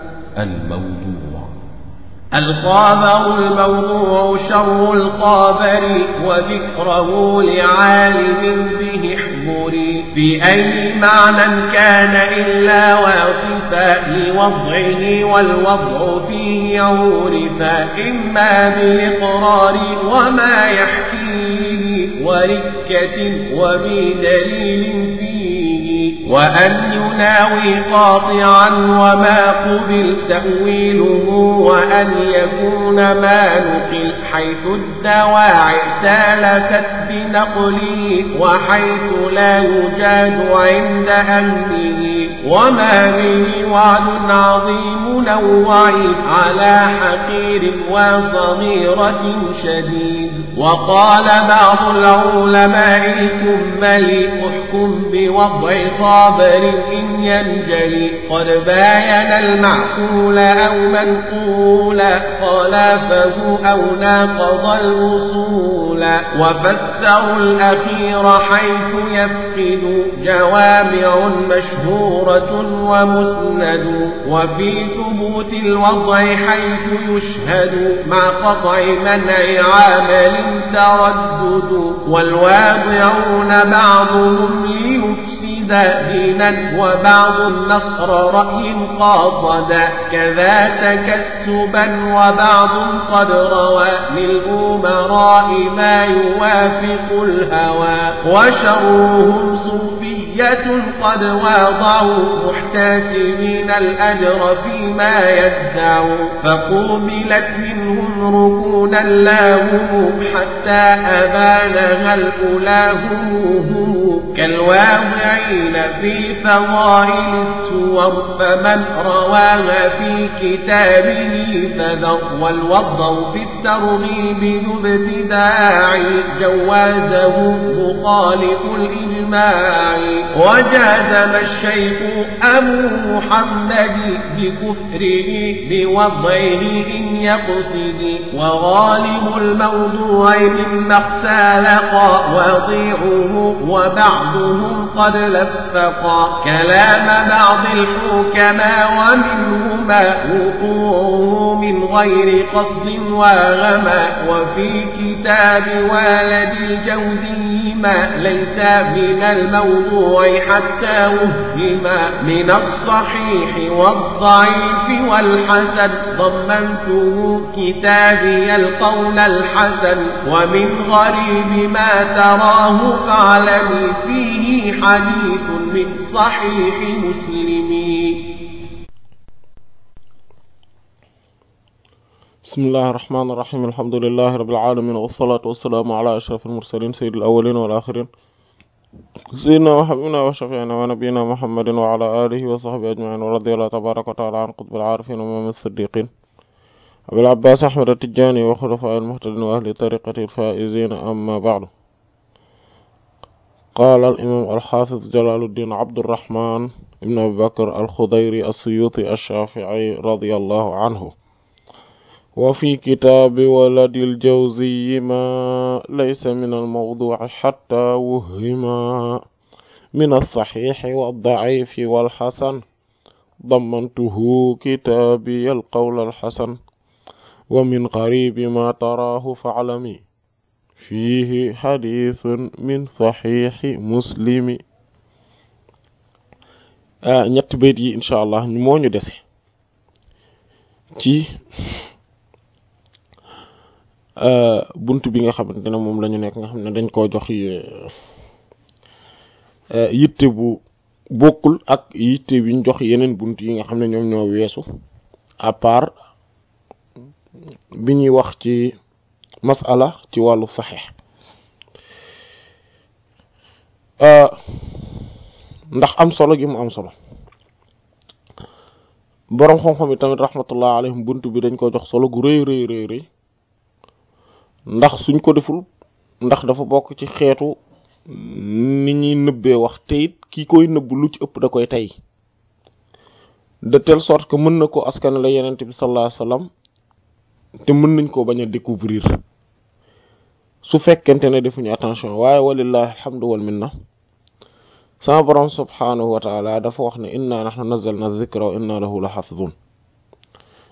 الموضوع الخابر الموضوع شر الخابر وذكره لعالم به احضري في أي معنى كان إلا واصفا لوضعه والوضع فيه عورفا إما بالإقرار وما يحكيه وركة وبدليل فيه وأن يناوي قاطعا وما قبل تأويله وأن يكون ما نقل حيث الدواعي سالكت بنقله وحيث لا يجاد عند أهله وما به وعد عظيم نوعي على حقير وصغيرة شديد وقال بعض العلماء الكمل احكم بوضع صابر إن ينجلي قد باين المعقول أو منقولا خلافه أو ناقض الوصول وفسروا الأخير حيث يفقد جوامع مشهورة ومسند وفي ثبوت الوضع حيث يشهد مع قطع منع عامل تردد والواضعون بعضهم ليفسد دينا وبعض النصر رأي قاصدا كذا تكسبا وبعض قد روى للأمراء ما يوافق الهوى وشرهم صوفية قد واضعوا محتسبين الأجر فيما يدعوا فقوبلت منهم ركونا لاهم حتى أبانها الأولى هم كالواضعين في فضائل السور فمن رواها في كتابه فذر والوضع في الترغيب ذو ابتداع جوازه مخالف الإجماع وجازم الشيخ أبو محمد بكفره بوضعه إن يقصد وغالب الموضوع مما اختلق وضيعه وبعضهم قد لفقا كلام بعض الحكماء ومنهما وقوعه من غير قصد وغما وفي كتاب والد الجوزي ما ليس من الموضوع حتى وهما من الصحيح والضعيف والحسن ضمنته كتابي القول الحسن ومن غريب ما تراه فاعلمي فيه حديث من صحيح مسلم بسم الله الرحمن الرحيم الحمد لله رب العالمين والصلاة والسلام على أشرف المرسلين سيد الأولين والآخرين سيدنا وحبيبنا وشفيعنا ونبينا محمد وعلى آله وصحبه أجمعين ورضي الله تبارك وتعالى عن قطب العارفين ومام الصديقين أبي العباس أحمد التجاني وخلفاء المهتدين وأهل طريقة الفائزين أما بعد قال الإمام الحافظ جلال الدين عبد الرحمن بن أبي بكر الخضيري السيوطي الشافعي رضي الله عنه وفي كتاب ولد الجوزي ما ليس من الموضوع حتى وهما من الصحيح والضعيف والحسن ضمنته كتابي القول الحسن ومن قريب ما تراه فاعلمي فيه حديث من صحيح مسلم ñett bayt yi incha allah moo ñu dese ci bunt bi nga xamante ne moom la ñu nekk nga xam ne dañ koo jox yitte bu bokkul ak yitte bi ñu jox yeneen bunt yi nga xam ne ñoom ñoo weesu à part bi ñuy wax ci masala ci wàllu saxeex ndax am solo gi mu am solo boroom xam-xam yi tamit rahmatullah alayhim bunt bi dañ ko jox solo gu rëy rëy rëy rëy ndax suñ ko deful ndax dafa bokk ci xeetu ni ñuy nëbbee wax te it ki koy nëbb lu ci ëpp da koy tey de telle sorte que mën na ko askan la yenent bi sallallahu alayhi wasallam te mën nañ ko bañ a découvrir su fekkente ne defuñu attention waaye walillahi alhamdu wal minna sama borom subhanahu wa taala dafa wax ne inna nahnu nazzalna dhikra wa inna lahu la hafizun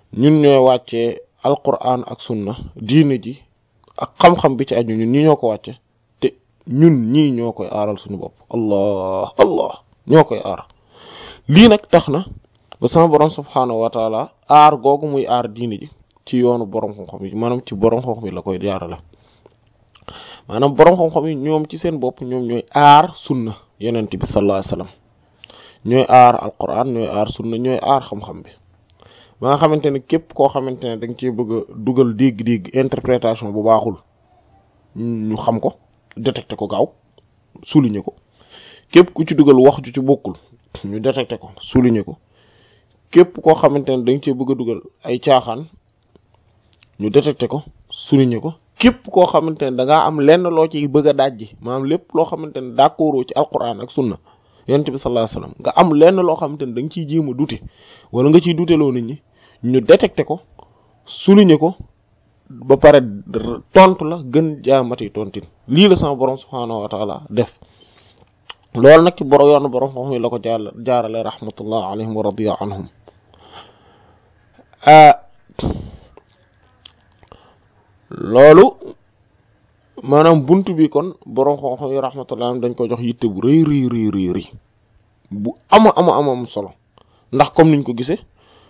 ñun ñooy wàccee alquran ak sunna diine ji ak xam-xam bi ci aju ñun ñi ñoo ko wàcce te ñun ñii ñoo koy aaral suñu bopp allah allah ñoo koy aar lii nag tax na ba sama borom subhaanahu wa taala aar googu muy aar diine ji ci yoonu borom xam-xam yi maanaam ci borom xam-xam yi la koy jaarale maanaam borom xam-xam yi ñoom ci seen bopp ñoom ñooy aar sunna yonent bi sallallahu alayhi wasallam ñooy aar alquran ñooy aar sunna ñooy aar xam-xam bi ba nga xamante ne képp koo xamante ne da nga cee bëgg a dugal dégg-dégg interprétation bu baaxul ñu xam ko détecté ko gaaw souligner ko képp ku ci dugal wax ju ci bokkul ñu détecté ko souligner ko képp koo xamante ne da nga cee bëgg a dugal ay caaxaan ñu détecté ko souligner ko képp koo xamante ne da ngaa am lenn loo ci bëgg a dajji maanaam lépp loo xamante ne d'accord ci alquran ak sunna yonent bi sallallahu alayhi wasallam nga am lenn loo xamante ne da nga ciy jéem a dute wala nga ciy duteloo nit ñi ñu détecté ko souligner ko ba pare tontu la gën jaamati tontin lii la sama borom subhaanahu wa taala def loolu nag ci borom yoon borom xam la ko jaar jaarale rahmatullah alayhim wa radiya anhum loolu maanaam buntu bi kon borom xam-xam yi rahmatullah dañ ko jox yitte bu rëy rëy rëy rëy rëy bu ama ama ama am solo ndax comme niñ ko gisee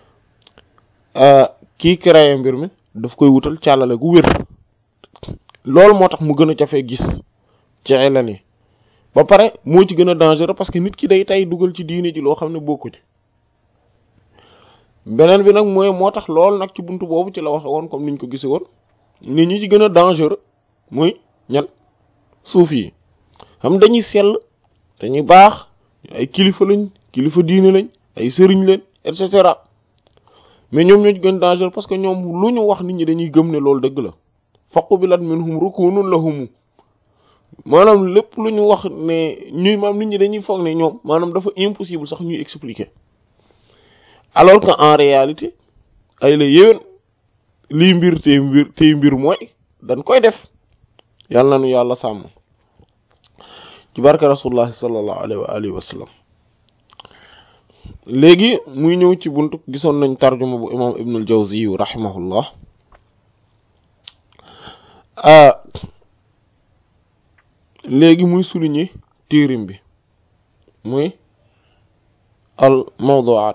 kii créé mbir mi daf koy wutal càllale gu wér loolu moo tax mu gën a jafee gis ci xelal yi ba pare moo ci gën a dangereux parce que nit ki day tey dugal ci diine ji loo xam ne bokku ci beneen bi nag mooy moo tax loolu nag ci buntu boobu ci la waxe woon comme niñ ko gisee woon nit ñi ci gën a dangereux muy ñan suuf yi xam dañuy sell dañuy baax ay kilifa lañ kilifa diine lañ ay sëriñ lañ et cetera mais ñoom ñoo ci gën dangereux parce que ñoom lu ñu wax nit ñi dañuy gëm ne loolu dëgg la faqu bi lat minhum rukunun lahumu maanaam lépp lu ñu wax ne ñuy maam nit ñi dañuy foog ne ñoom maanaam dafa impossible sax ñuy expliquer alors que en réalité ay la yéwén lii mbir tey mbir tey mbir mooy dañ koy def yàlla na nu yàlla sàmm ci barke rasulullah sallallahu alayhi wa alihi wa sallam léegi muy ñëw ci buntu gisoon nañ tarjuma bu imam ibnul jawzi rahimahullah léegi muy souligner téerim bi muy al mawdu'at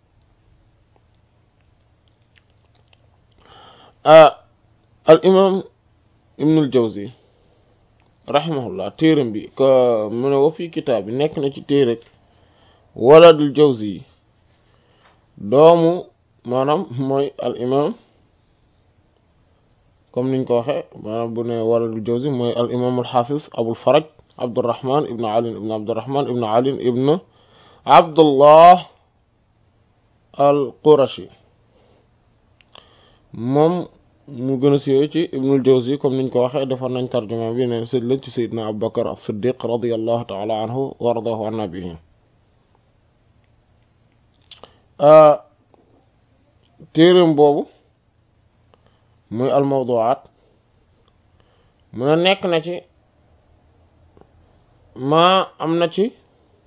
al imam ibnul jawzi rahimahullah téerim bi que mu ne wa fii kitaab bi nekk na ci téere waladul jawzi doomu maanaam mooy al imam comme niñ ko waxe maanaam bu ne waladul jawzi mooy al imam al hafiz abul faraj abdurrahman ibn ali ibn abdurrahman ibn ali ibn abdullah al qurashi moom mu gën a siiwee ci ibnul jawzi comme niñ ko waxee defoon nañ tarjuma bi ne sëdd lañ ci sayyidina abubakar as-siddiq radiyallahu ta'ala anhu wa radahu an nabihi téereem boobu muy al mawdu'at mu ne nekk na ci maa am na ci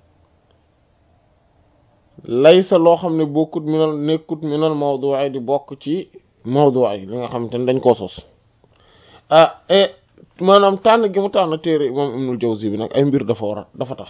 laysa loo xam ne bokkut minal nekkut minal mawdu'i di bokk ci mawdu'i li nga xamante ne dañ koo sos ah et maanaam tànn gi mu tànn téere moom Ibnul Jawzi bi nag ay mbir dafa war a dafa tax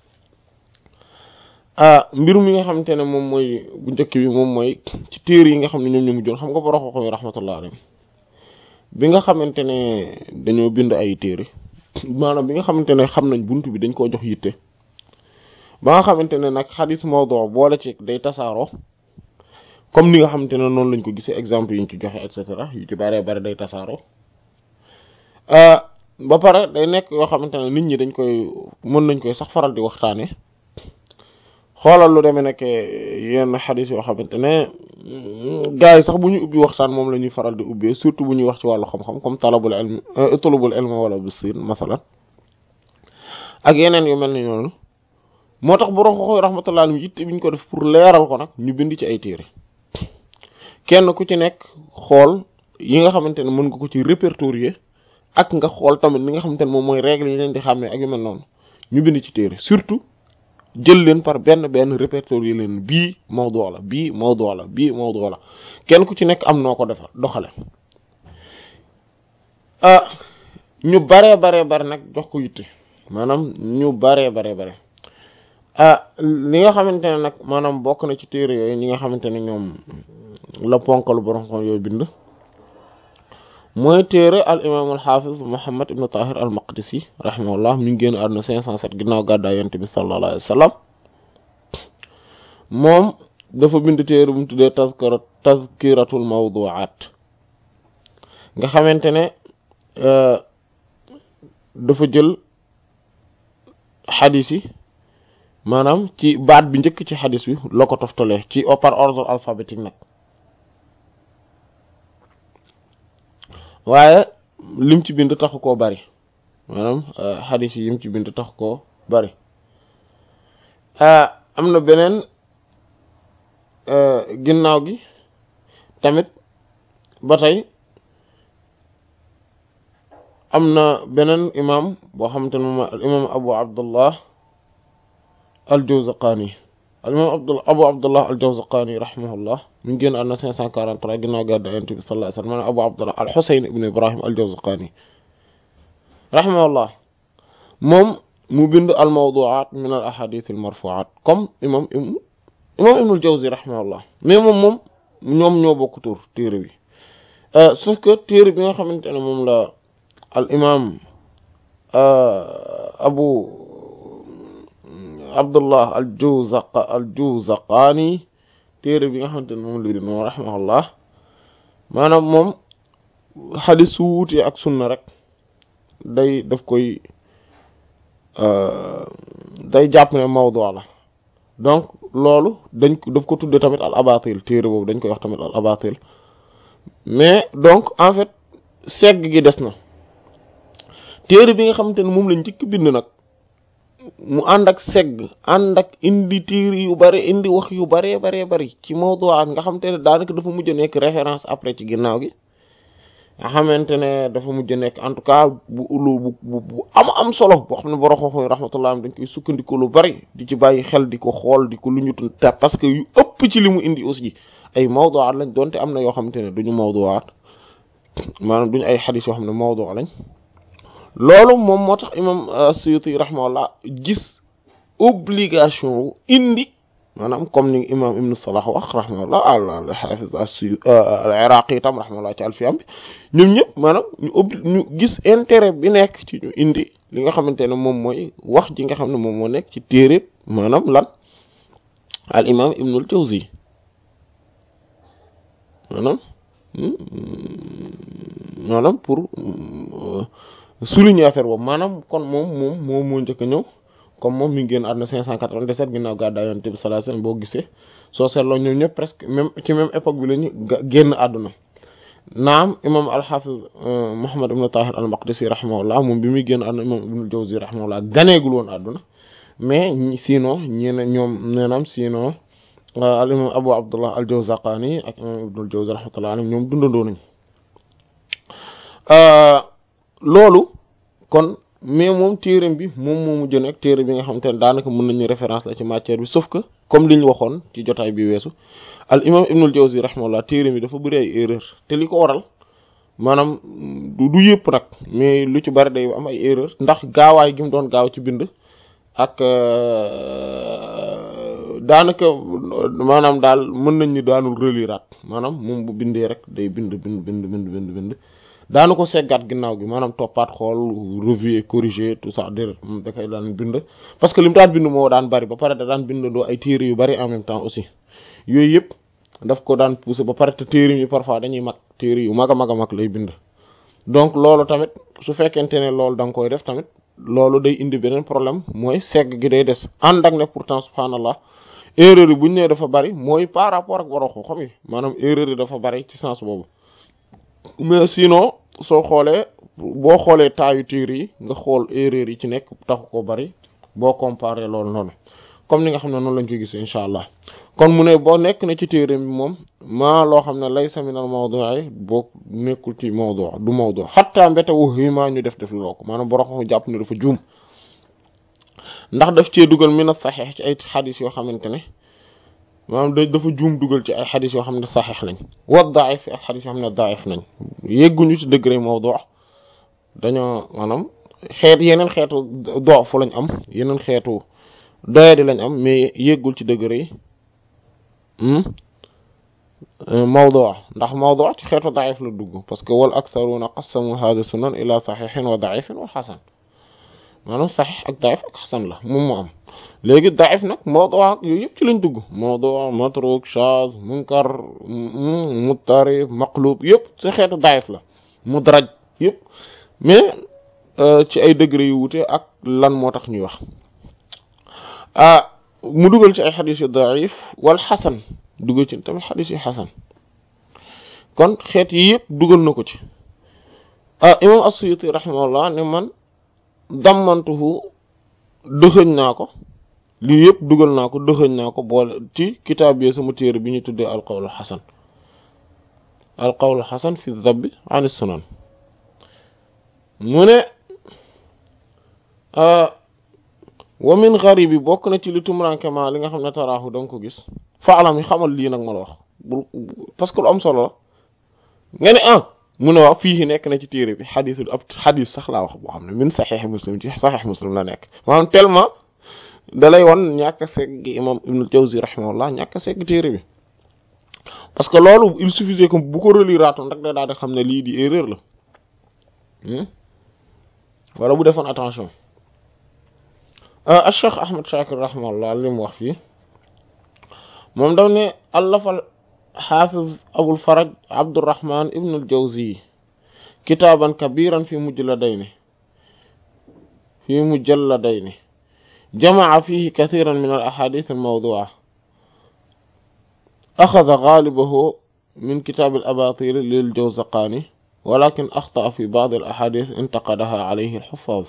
ah mbir mi nga xamante ne moom mooy bu njëkk bi moom mooy ci téere yi nga xam ne ñoom ñu mujjoon xam nga borom xam-xam yi rahmatullah alayhi bi nga xamante ne dañoo bind ay téere maanaam bi nga xamante ne xam nañ buntu bi dañ koo jox yitte ba nga xamante ne nag xadis mawdu boole ci day tasaaroo comme ni nga xamante ne noonu lañ ko gisee exemple yi ñu ci joxe et cetera yu ci bare bare day tasaaroo ba pare day nekk yoo xamante ne nit ñi dañ koy mën nañ koy sax faral di waxtaane xoolal lu demee nekk yenn xadis yoo xamante ne gars yi sax bu ñu ubbi waxtaan moom la ñuy faral di ubbee surtout bu ñuy wax ci wàllu xam-xam comme talabul ilm talabul ilm wala bisin masalan ak yeneen yu mel ni noonu moo tax borom xoxoy rahmatullah alayhi yitte bi ñu ko def pour leeral ko nag ñu bind ci ay téere kenn ku ci nekk xool yi nga xamante ne mën nga ko ci répertorier ak nga xool tamit li nga xamante ne moom mooy règle yi leen di xàmmee ak yu mel noonu ñu bind ci téere surtout jël leen par benn benn répertorier leen bii mawdu la bii mawdu la bii mawdu la kenn ku ci nekk am noo ko defa doxale ah ñu baree baree bare nag jox ko yitte maanaam ñu baree baree bare ah li nga xamante ne nag maanaam bokk na ci téere yooyu ñi nga xamante ne ñoom la ponkalu borom xam yooyu bind mooy téere al imam al hafiz muhammad ibn tahir al maqdisi rahimahullah mi ngi génn àdduna 507 ginnaaw gàddaay yonent bi sallallahu alayhi wa sallam moom dafa bind téere bu mu tuddee tazkira tazkiratul mawdu'at nga xamante ne dafa jël xadis yi maanaam ci baat bi njëkk ci xadis bi la ko toftalee ci par ordre alphabétique nag waaye lim ci bind taxu koo bari maanaam xadis yi lim ci bind taxu koo bari am na beneen ginnaaw gi tamit ba tey am na beneen imam boo xamante ne moom al imam abu abdullah al jawzaqani al imam abdul abu abdullah al jawzaqani rahimahullah mi ngi génn àdduna 543 ginnaaw gàddaay Yonent bi sallallahu alayhi wa sallam maanaam abu abdullah al husayn ibn ibrahim al jawzaqani rahimahullah moom mu bind al mawdu'at min al ahadith al marfu'at comme imam imam ibnul jawzi rahimahullah mais moom moom ñoom ñoo bokk tur téere bi sauf que téere bi nga xamante ne moom la al imam abu abdullah al juzaq al juzaqaani téere bi nga xamante ne moom la di moom rahimahullah maanaam moom xadis su wuute ak sunna rek day daf koy day jàpp ne mawdu la donc loolu dañ ko daf ko tudde tamit al abatil téere boobu dañ koy wax tamit al abatil mais donc en fait segg gi des na téere bi nga xamante ne moom lañ njëkk bind nag mu ànd ak segg ànd ak indi téere yu bari indi wax yu baree baree bari ci mawduwaat nga xamante ne daanaka dafa mujj nekk référence après ci ginnaaw gi nga xamante ne dafa mujj nekk en tout cas bu ulu bu bu am am solo boo xam ne borom xam-xam rahmatullah dañ koy sukkandiku lu bari di ci bàyyi xel di ko xool di ko lu ñu ta parce que yu ëpp ci li mu indi aussi ay mawduwaat lañ donte am na yoo xamante ne duñu mawduwaat maanaam duñu ay xadis yoo xam ne mawdu lañ loolu moom moo tax imam Suyuti rahimahullah gis obligation wu indi maanaam comme ni imam ibnu Salah wax rahimahullah al hafiz al iraqi itam rahimahullah ci alfiyam bi ñoom ñëpp maanaam ñu obli ñu gis intérêt bi nekk ci ñu indi li nga xamante ne moom mooy wax ji nga xam ne moom moo nekk ci téere maanaam lan al imam ibnul Jawzi maanaam maanaam pour souligner affaire boobu maanaam kon moom moom moom moo njëkk a ñëw comme moom mi ngi génn àdduna 597 ginnaaw gàddaay Yonent bi sallallahu alayhi wasallam boo gisee soo seetloo ñoom ñëpp presque même ci même époque bi la ñu génn àdduna naam imam al-Hafiz Muhammad ibn Tahir al-Maqdisi rahimahullah moom bi muy génn àdduna imam Ibn al-Jawzi rahimahullah ganeegul woon àdduna mais sinon ñi ne ñoom neenaam sinon al imam Abu Abdullah al-Jawzaqani ak imam Ibn al-Jawzi rahmatullah alayhim ñoom dundandoo nañ loolu kon mais moom téereem bi moom moo mujj nekk téere bi nga xamante ne daanaka mën nañu référence la ci matière bi sauf que comme li ñu waxoon ci jotaay bi weesu al imam ibnul jawzi rahimahullah téereem bi dafa bëri ay erreur te li ko waral maanaam du yëpp nag mais lu ci bari day am ay erreur ndax gaawaay gi mu doon gaaw ci bind ak daanaka maanaam daal mën nañ ni daanul reliraat maanaam moom bu bindee rek day bind bind bind bind bind bind daanu ko seggaat ginnaaw gi maanaam toppaat xool revue et corriger tout ça déedéet moom da koy daan bind parce que li mu daan bind moo daan bari ba pare da daan bind doo ay téere yu bari en même temps aussi yooyu yëpp daf ko daan pousser ba pare te téere yi parfois dañuy mag téere yu mag a mag a mag lay bind donc loolu tamit su fekkente ne loolu da nga koy def tamit loolu day indi beneen problème mooy segg gi day des ànd ak ne pourtant subhanallah erreur yi bu ñu nee dafa bari mooy par rapport ak waroo ko xam yi maanaam erreur yi dafa bari ci sens boobu mais sinon soo xoolee boo xoolee taayu téere yi nga xool erreur yi ci nekk taxu ko bari boo comparer loolu noonu comme ni nga xam ne noonu lañ ko gis incha allah kon mu ne boo nekk na ci téere bi moom maa loo xam ne laysa minal mawdu'i boo nekkul ci mawdu' du mawdu' hatta mbete wu maa ñu def def loo ko maanaam borom xam jàpp ne dafa juum ndax daf cee dugal min as-sahih ci ay xadis yoo xamante ne maanaam da dafa juum dugal ci ay xadis yoo xam ne saxiix lañ wa daif ak xadis yoo xam ne daif nañ yegguñu ci degré mawdu dañoo maanaam xeet yeneen xeetu doofu lañ am yeneen xeetu doyadi lañ am mais yeggul ci degré yi mawdu ndax mawdu ci xeetu daif la dugg parce que wal aktharuna qassamu hadha sunan ila saxiixin wa daifin wal xasan maanaam saxiix ak daif ak xasan la moom moo am léegi daif nag mawdu ak yooyu yëpp ci lañ dugg mawdu matruk shaz munkar muttarib maqlub yëpp ci xeetu daif la mudraj yëpp mais ci ay degré yu wute ak lan moo tax ñuy wax ah mu dugal ci ay xadis yu daif wal xasan dugal ci tamit xadis yu xasan kon xeet yi yëpp dugal na ko ci ah imam as-Suyuti rahimahullah ne man dammantuhu dëxëñ naa ko lii yëpp dugal naa ko dëxëñ naa ko boole ci kitaab bi sama téere bi ñu tuddee alqawlu xasan alqawlu xasan fi dabbi an sunan mu ne wa min garibi bokk na ci li tumurankement li nga xam ne taraaxu da nga ko gis faalam yi xamal lii nag ma la wax bul parce que lu am solo la nga ne ah mu ne waaw fii nekk na ci téere bi xadisul ab xadis sax laa wax boo xam ne min saxeex muslim ci saxeex muslim la nekk maanaam tellement da lay won ñàkk a segg imam ibnul jawzi rahimahullah ñàkk a segg téere bi parce que loolu il suffisait que bu ko reliraatoon rek da daal di xam ne lii di erreur la wala bu defoon attention al cheikh ahmad shakir rahimahullah li mu wax fii moom daf ne allafal xaafiz abul faraj abdurrahman ibnul jawzi kitaaban kabiran fi mujladayni fi mujalladayni جمع فيه كثيرا من الأحاديث الموضوعة أخذ غالبه من كتاب الأباطيل للجوزقاني ولكن أخطأ في بعض الأحاديث انتقدها عليه الحفاظ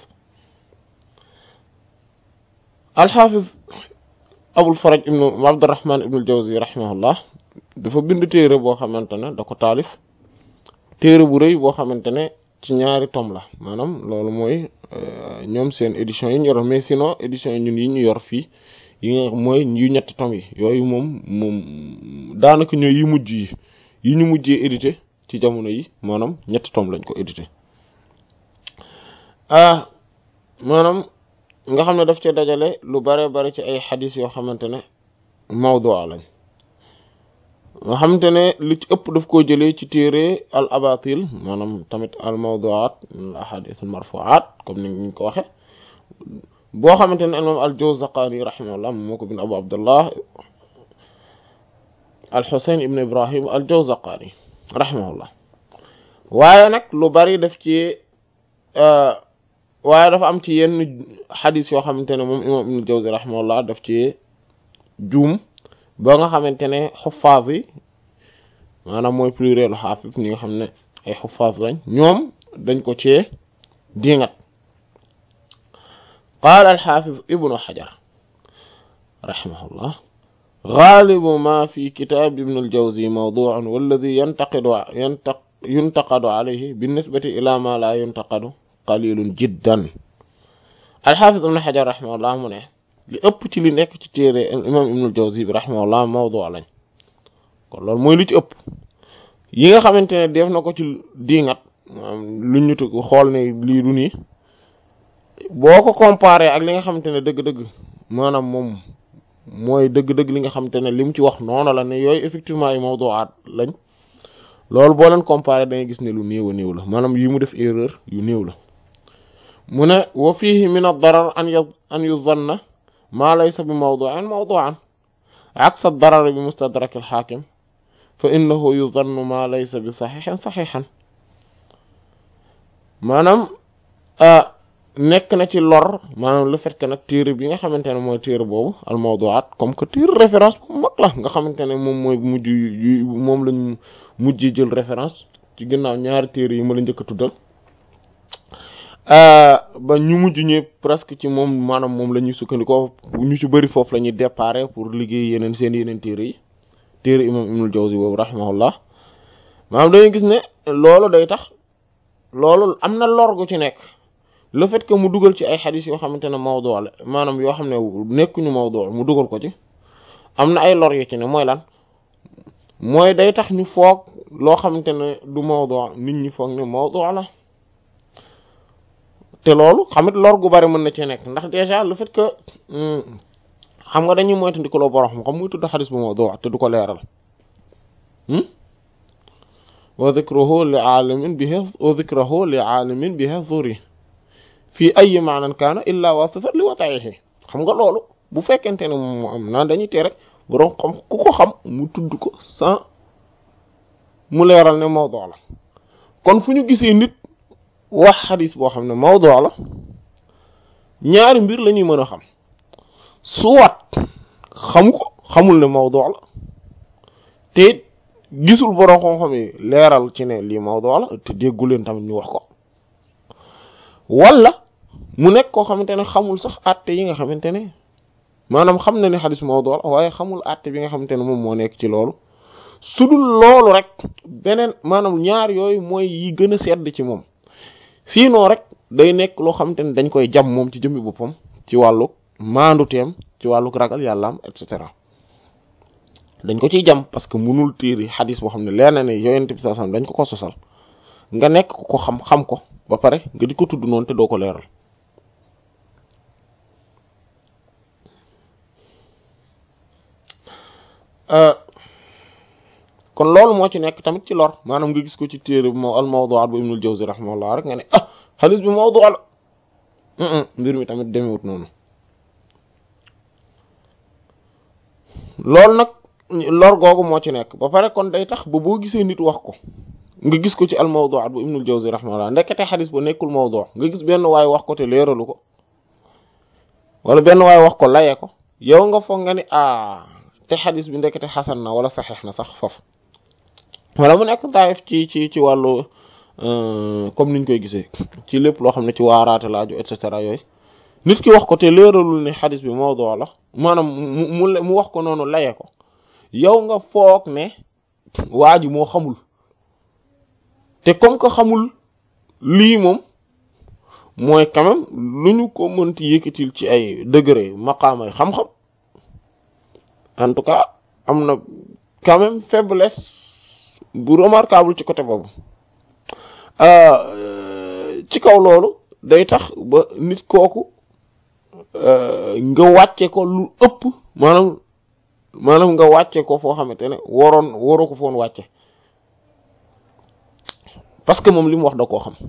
الحافظ أبو الفرج ابن عبد الرحمن ابن الجوزي رحمه الله dafa bind téere boo xamante ne da ko taalif téere bu rëy boo xamante ne ci ñaari tom la maanaam loolu mooy ñoom seen édition yi ñu yor mais sinon édition yi ñun yi ñu yor fii yi nga mooy yu ñetti tom yi yooyu moom moom daanaka ñooy yi mujj yi yi ñu mujjee édité ci jamono yi maanaam ñetti tom lañ ko édité ah maanaam nga xam ne daf ci dajale lu bare bare ci ay xadis yoo xamante ne mawdu lañ nga xamante ne li ci ëpp daf koo jëlee ci téere al abatil maanaam tamit al mawduat al ahadith al marfuat comme ni ñu ko waxe boo xamante ne imam al jawzaqani rahimahullah moo ko bind abu abdullah al husayn ibn ibrahim al jawzaqani rahimahullah waaye nag lu bari daf ci waaye dafa am ci yenn xadis yoo xamante ne moom imam ibn jawzi rahimahullah daf ci juum ba nga xamante ne xuffaas yi maanaam mooy plurielu xaafis ñi nga xam ne ay xuffaas lañ ñoom dañ ko cee diingat qaala alxaafiz ibnu xajar raximahullah gaalibu ma fi kitaab ibn aljawzi mawduun walladi yantaqidu yuntaqadu alayhi binnisbati ila ma la yuntaqadu qalilun jiddan alxaafiz ibnu xajar raximahullah mu ne li ëpp ci li nekk ci téere imam ibnul jawzi bi rahimahullah mawdu lañ kon loolu mooy lu ci ëpp yi nga xamante ne def na ko ci diingat lu ñu tu xool ne lii du nii boo ko comparé ak li nga xamante ne dëgg-dëgg maanaam moom mooy dëgg-dëgg li nga xamante ne li mu ci wax noonu la ne yooyu effectivement ay mawduwaat lañ loolu boo leen comparé da ngay gis ne lu néew a néew la maanaam yi mu def erreur yu néew la mu ne wa fihi min ad-darar an an yuzanna ما ليس بموضوع موضوعا عكس الضرر بمستدرك الحاكم فإنه يظن ما ليس بصحيح صحيحا maanaam nekk na ci lor maanaam le fait que nag téere bi nga xamante ne mooy téere boobu al mawdu'at comme que téere référence bu mag la nga xamante ne moom mooy mujj yu moom lañ mujj jël référence ci ginnaaw ñaari téere yi ma la njëkk a tuddal ba ñu mujj ñëpp presque ci moom maanaam moom la ñuy sukkandikoo ñu ci bëri foofu la ñuy déparé pour liggéey yeneen seen yeneen téere yi téere imam ibnul jawzi boobu rahimahullah maanaam dañuy gis ne loolu day tax loolu am na lor gu ci nekk le fait que mu dugal ci ay xadis yoo xamante ne mawdu la maanaam yoo xam ne nekkuñu mawdu mu dugal ko ci am na ay lor yu ci ne mooy lan mooy day tax ñu foog loo xamante ne du mawdu nit ñi foog ne mawdu la te loolu xamit lor gu bari mën na ci nekk ndax déjà le fait que xam nga dañuy moytandiku loo borom xam muy tudd xadis bu mawdu te du ko leeral wa dhikruhu li aalimin bihi wa dhikruhu li aalimin bihi zuri fii ay maanan kaana illa wasifat li wataihi xam nga loolu bu fekkente ne moom am naan dañuy tere borom xam ku ko xam mu tudd ko sans mu leeral ne mawdu la kon fu ñu gisee nit wax xadis boo xam ne mawdu la ñaari mbir la ñuy mën a xam soit xamu ko xamul ne mawdu la te gisul borom xam-xam yi leeral ci ne lii mawdu la te déggu leen tamit ñu wax ko wala mu nekk koo xamante ne xamul sax àtte yi nga xamante ne maanaam xam na ne xadis mawdu la waaye xamul àtte bi nga xamante ne moom moo nekk ci loolu su dul loolu rek beneen maanaam ñaar yooyu mooy yi gën a sedd ci moom sinon rek day nekk loo xamante ne dañ koy jam moom ci jëmmi boppam ci wàllu maandu teem ci wàllu ragal yàllaam et cetera dañ ko ciy jam parce que munul téeri xadis boo xam ne leer na ne yonent bi sallallahu alayhi wasallam dañ ko ko sosal nga nekk ko xam xam ko ba pare nga di ko tudd noonu te doo ko leeral kon loolu moo ci nekk tamit ci lor maanaam nga gis ko ci téere bi moo al mawdu'at bu Ibnul Jawzi rahimahullah rek nga ne ah xadis bi mawdu la mbir mi tamit demewut noonu loolu nag lor googu moo ci nekk ba pare kon day tax ba boo gisee nit wax ko nga gis ko ci al mawdu'at bu Ibnul Jawzi rahimahullah ndekete xadis ba nekkul mawdu nga gis benn waay wax ko te leeralu ko wala benn waay wax ko laye ko yow nga foog nga ni ah te xadis bi ndekete xasan na wala saxeex na sax foofu wala mu nekk daayif ci ci ci wàllu comme niñ koy gisee ci lépp loo xam ne ci waaraate laaju et cetera yooyu nit ki wax ko te leeralul ne xadis bi mawdu la maanaam mu mu wax ko noonu laye ko yow nga foog ne waa ji moo xamul te comme que xamul lii moom mooy quand même lu ñu ko mënti yëkkatil ci ay degré maqaamay xam-xam en tout cas am na quand même faiblesse bu remarquable ci côté boobu ci kaw loolu day tax ba nit kooku nga wàcce ko lu ëpp maanaam maanaam nga wàcce ko foo xamante ne waroon waroo ko foon wàcce parce que moom li mu wax da koo xam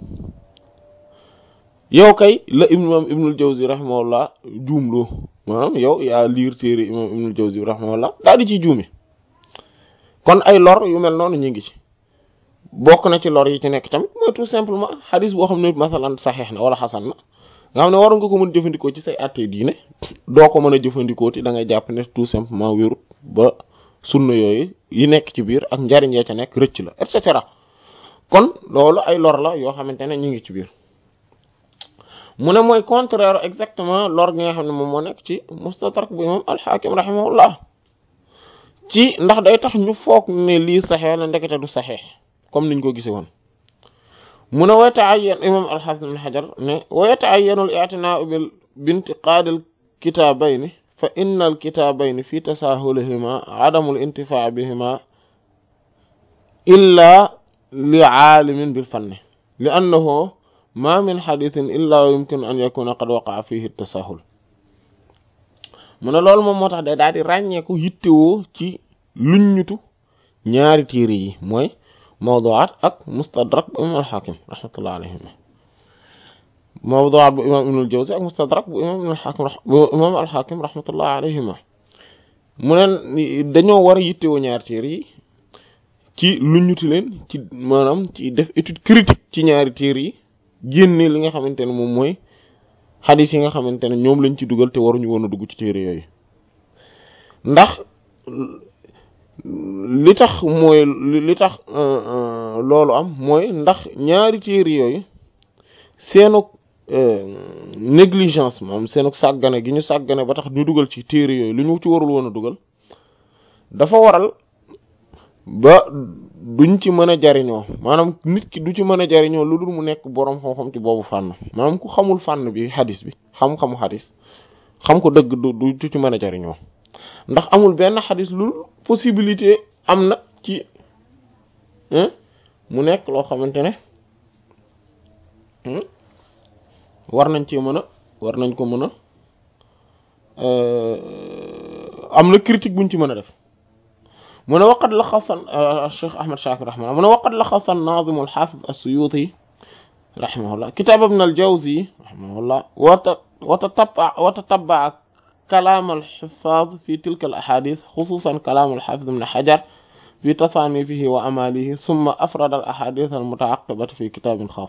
yow kay la imam ibnul jawzi rahimahullah juumloo maanaam yow yaa liir téere imam ibnul jawzi rahimahullah daal di ciy juume kon ay lor yu mel noonu ñu ngi ci bokk na ci lor yi ci nekk tamit mooy tout simplement xadis boo xam ne masalan saxeex na wala xasan na nga xam ne waroon nga ko mën jëfandikoo ci say àttee diine doo ko mën a jëfandikoo ti da ngay jàpp ne tout simplement wérut ba sunna yooyu yi nekk ci biir ak njariñ yee ca nekk rëcc la et cetera kon loolu ay lor la yoo xamante ne ñu ngi ci biir mu ne mooy contraire exactement lor gi nga xam ne moom moo nekk ci mustadrak bu imam alxaakim rahimahullah ci ndax day tax ñu foog ne lii saxee la ndekete du saxee comme niñ ko gisee woon mu ne wa yata'ayyan imam alxasan ibn xajar ne wa yata'ayyanu al-i'tinaa'u bil bintiqaad al-kitaabayni fa inna al-kitaabayni fi tasaahulihima adamu al-intifaa' bihima illa li aalimin bil fanni li annahu ma min xadithin illa yumkinu an yakuna qad waqa'a fihi at-tasahul mu ne loolu moom moo tax day daal di ràññeeku yittewoo ci luññutu ñaari téere yi mooy mawdu'at ak mustadrak bu imam al-Hakim rahmatullah alayhim mawdu'at bu imam ibnul Jawzi ak mustadrak bu imam ibnul Hakim bu imam al-Hakim rahmatullah alayhima mu ne dañoo war a yittewoo ñaari téere yi ci luññuti leen ci maanaam ci def étude critique ci ñaari téere yi génne li nga xamante ne moom mooy xadis yi nga xamante ne ñoom lañ ci dugal te waruñu woon a dugg ci téere yooyu ndax li tax mooy li tax loolu am mooy ndax ñaari téere yooyu seenug négligence moom seenug sàggane gi ñu sàggane ba tax ñu dugal ci téere yooyu lu ñu ci warul woon a dugal dafa waral ba duñ ci mën a jariñoo maanaam nit ki du ci mën a jariñoo lu dul mu nekk boroom xam-xam ci boobu fànn maanaam ku xamul fànn bi xadis bi xam-xamu xadis xam ko dëgg du du ci mën a jariñoo ndax amul benn xadis lu possibilité am na ci mu nekk loo xamante ne war nañ ci mën a war nañ ko mën a am na critique buñ ci mën a def mu ne waqad laxasa Cheikh Ahmad Shakir rahimahullah mu ne waqad laxasa an-nazim al-hafiz as-Suyuti rahimahullah kitab ibn al-Jawzi rahimahullah wa tatabba wa tatabba kalam al-huffaz fi tilka al-ahadith khususan kalam al-hafiz ibn Hajar fi tasanifihi wa amalihi thumma afrada al-ahadith al-muta'aqqibata fi kitabin khas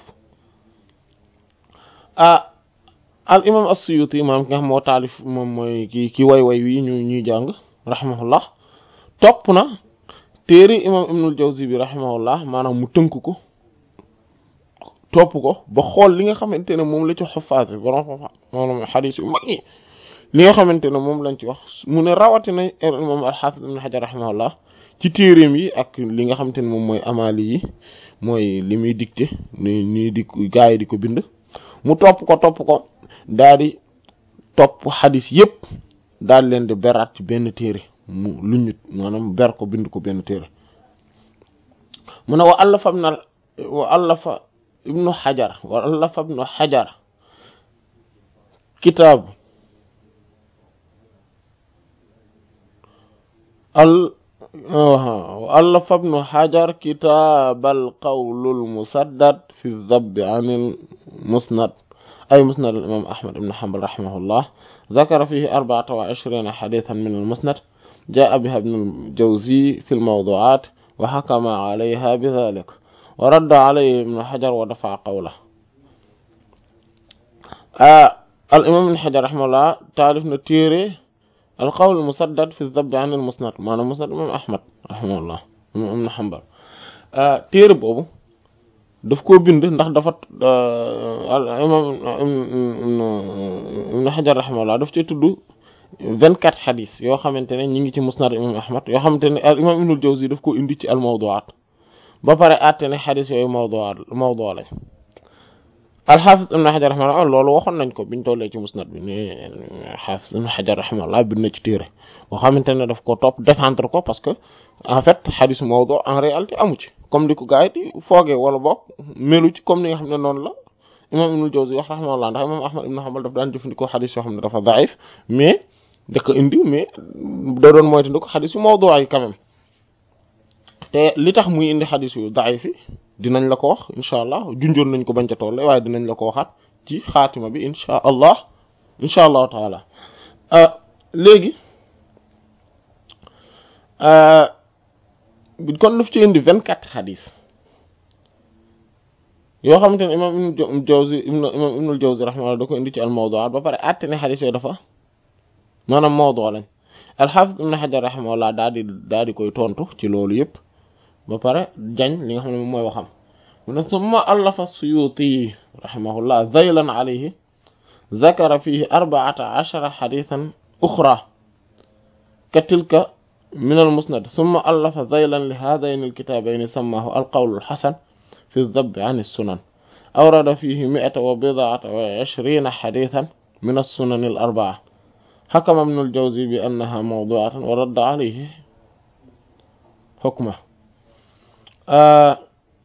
al imam as-Suyuti maanaam nga xam moo taalif moom mooy ki ki way way wi ñu ñuy jàng rahimahullah topp na téere imam ibnul Jawzi bi rahimahullah maanaam mu tënk ko topp ko ba xool li nga xamante ne moom la ci xuffaas bi borom maanaam xadiis yu mag yi li nga xamante ne moom lañ ci wax mu ne rawatina imam al-Hafiz ibn Hajar rahimahullah ci téereem yi ak li nga xamante ne moom mooy amaali yi mooy li muy dicté ni nii di gaa yi di ko bind mu topp ko topp ko daal di topp xadis yépp daal leen di beraat ci benn téere mu lu ñu maanaam ber ko bind ko benn téere mu ne wa allafa ibn wa allafa ibnu xajar wa allafa ibnu xajar kitaab al wa allafa ibnu xajar kitaab al qawlul musaddad fi dabbi anil musnad أي مسند الإمام أحمد بن حنبل رحمه الله ذكر فيه أربعة وعشرين حديثا من المسند جاء بها ابن الجوزي في الموضوعات وحكم عليها بذلك ورد عليه ابن حجر ودفع قوله آه الإمام ابن حجر رحمه الله تعرف نتيري القول المسدد في الذب عن المسند معنى مسند الإمام أحمد رحمه الله ابن حنبل آه تيري بوبو daf koo bind ndax dafa imam ibn Hajar rahimahullah daf ci tudd vingt quatre xadis yoo xamante ne ñi ngi ci musnad imam Ahmad yoo xamante ne al imam Ibnul Jawzi daf ko indi ci al mawdu'at ba pare àtte ne xadis yooyu mawdu'at mawdu' lañ al-Hafiz ibn Hajar rahimahullah loolu waxoon nañ ko biñ tollee ci musnad bi ne al-Hafiz ibn Hajar rahimahullah bind na ci téere boo xamante ne daf ko topp défendre ko parce que en fait xadis mawdu' en réalité amu ci comme di ko gars yi di foogee wala boog melu ci comme ni nga xam ne noonu la imam Ibnul Jawzi wax rahimahullah ndax imam Ahmad ibn Hanbal daf daan jëfandikoo xadis yoo xam ne dafa daif mais da ko indi mais da doon moytandiku xadis yu mawdu' yi quand même te li tax muy indi xadis yu daif yi dinañ la ko wax incha allah junjoon nañ ko bañ ca tolle waaye dinañ la ko waxaat ci xaatima bi incha allah incha allahu taala léegi kon daf ci indi vingt quatre xadis yoo xamante ne imam ibnu Jawzi imam ibnul Jawzi rahimahullah da ko indi ci al mawdu'at ba pare àtte ne xadis yooyu dafa maanaam mawdu' lañ al-Hafiz ibn Hajar rahimahullah daal di daal di koy tontu ci loolu yëpp ba pare jañ li nga xam ne moom mooy waxam mu ne summa allafa Suyuti rahimahullah zaylan alayhi zakara fihi arba'ata ashara hadithan ukhra ka tilka min al-musnad summa allafa zaylan li hadayn al-kitabayn sammahu al-qawl al-hasan fi ad-dabb an as-sunan awrada fihi mi'ata wa bid'ata wa ishrina hadithan min as-sunan al-arba'a حكم ابن الجوزي بأنها موضوعة ورد عليه حكمه آه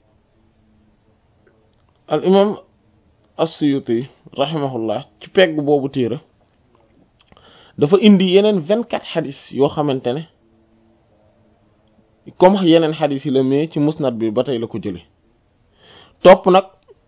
الإمام السيوطي رحمه الله ci pegg boobu téere dafa indi yeneen vingt-quatre xadis yoo xamante ne comme yeneen xadis yi la mais ci musnad bi ba tey la ko jële topp nag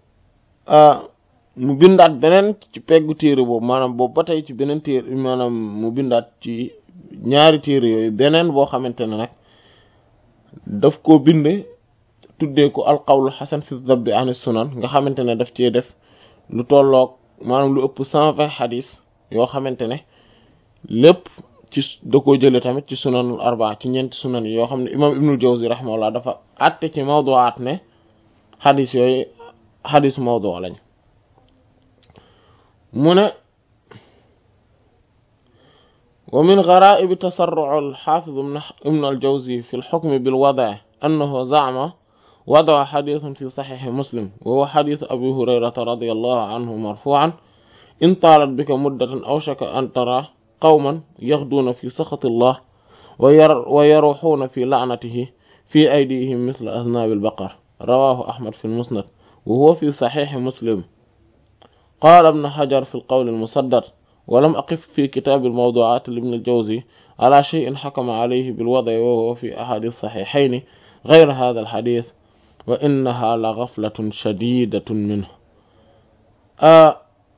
mu bindaat beneen ci peggu téere boobu maanaam boobu ba tey ci beneen téere maanaam mu bindaat ci ñaari téere yooyu beneen boo xamante ne nag daf koo binde tuddee ko alqawlu xasan fi dabbi an sunan nga xamante ne daf cee def lu tolloog maanaam lu ëpp cent vingt xadis yoo xamante ne lépp ci da koo jële tamit ci sunanul arbaa ci ñeenti sunan yi yoo xam ne imam ibnul jawzi rahimahullah dafa àtte ci mawduwaat ne xadis yooyu xadis mawdu lañ mu ne ومن غرائب تسرع الحافظ ابن الجوزي في الحكم بالوضع أنه زعم وضع حديث في صحيح مسلم وهو حديث أبي هريرة رضي الله عنه مرفوعا إن طالت بك مدة أوشك أن ترى قوما يغدون في سخط الله وير ويروحون في لعنته في أيديهم مثل أذناب البقر رواه أحمد في المسند وهو في صحيح مسلم قال ابن حجر في القول المصدر ولم أقف في كتاب الموضوعات لابن الجوزي على شيء حكم عليه بالوضع وهو في أحد الصحيحين غير هذا الحديث وإنها لغفلة شديدة منه آه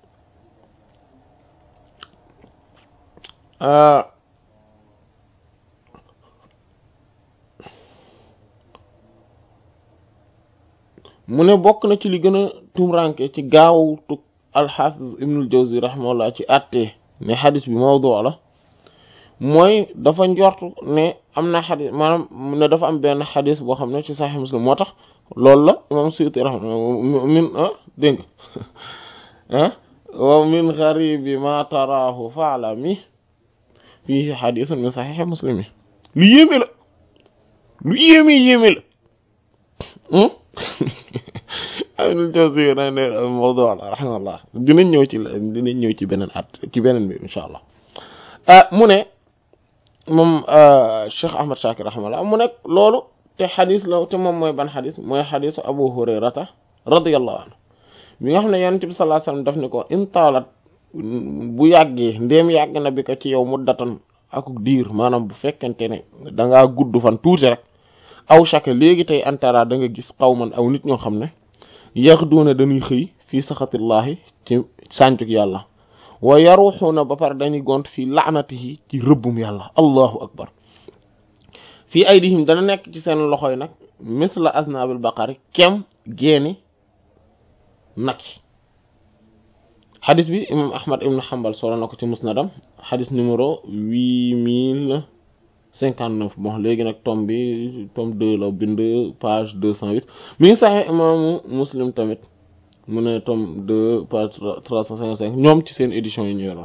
آه mu ne bokk na ci li gën a tumranke ci gaaw tu alxaafis ibnul jawzi rahimahullah ci àtte ne xadis bi mawdu la mooy dafa njort ne am na xadis maanaam ne dafa am benn xadis boo xam ne ci saxi muslim moo tax loolu la imam suyuti rahma min ah dégg nga ah wa min garibi ma taraahu faalami fii xadisun min saxixi muslim yi lu yéeme la lu yéeme yéeme la Ibnul Jawzi na ne mawdu la rahimahullah dinañ ñëw ci dinañ ñëw ci beneen at ci beneen bi insha allah mu ne moom Cheikh Ahmad Shakir rahimahullah mu ne loolu te xadis la te moom mooy ban xadis mooy xadisu Abu Hurayrata radiyallahu anhu bi nga xam ne Yonent bi sallallahu alayhi wasallam daf ni ko in taalat bu yàggee ndéem yàgg na bi ko ci yow muddatan ak diir maanaam bu fekkente ne da ngaa gudd fan tuuti rek aw shaka léegi tey antara da nga gis xawman aw nit ñoo xam ne yaxduuna dañuy xëy fii saxatillahi ci sàncuk yàlla wa yaruxuuna ba pare dañuy gont fii laanatihi ci rëbbum yàlla allahu akbar fii aydihim dana nekk ci seen loxoy nag misla aznabil baqari kem geeni nag yi xadis bi imam ahmad ibn hanbal solo na ko ci musnadam xadis numéro huit mille cinquante neuf bon léegi nag tome bi tome deux la bind page deux cent huit mi ngi saxee imaamu muslim tamit mu ne tome deux page trois cent cinquante cinq ñoom ci seen édition yi ñu yoroon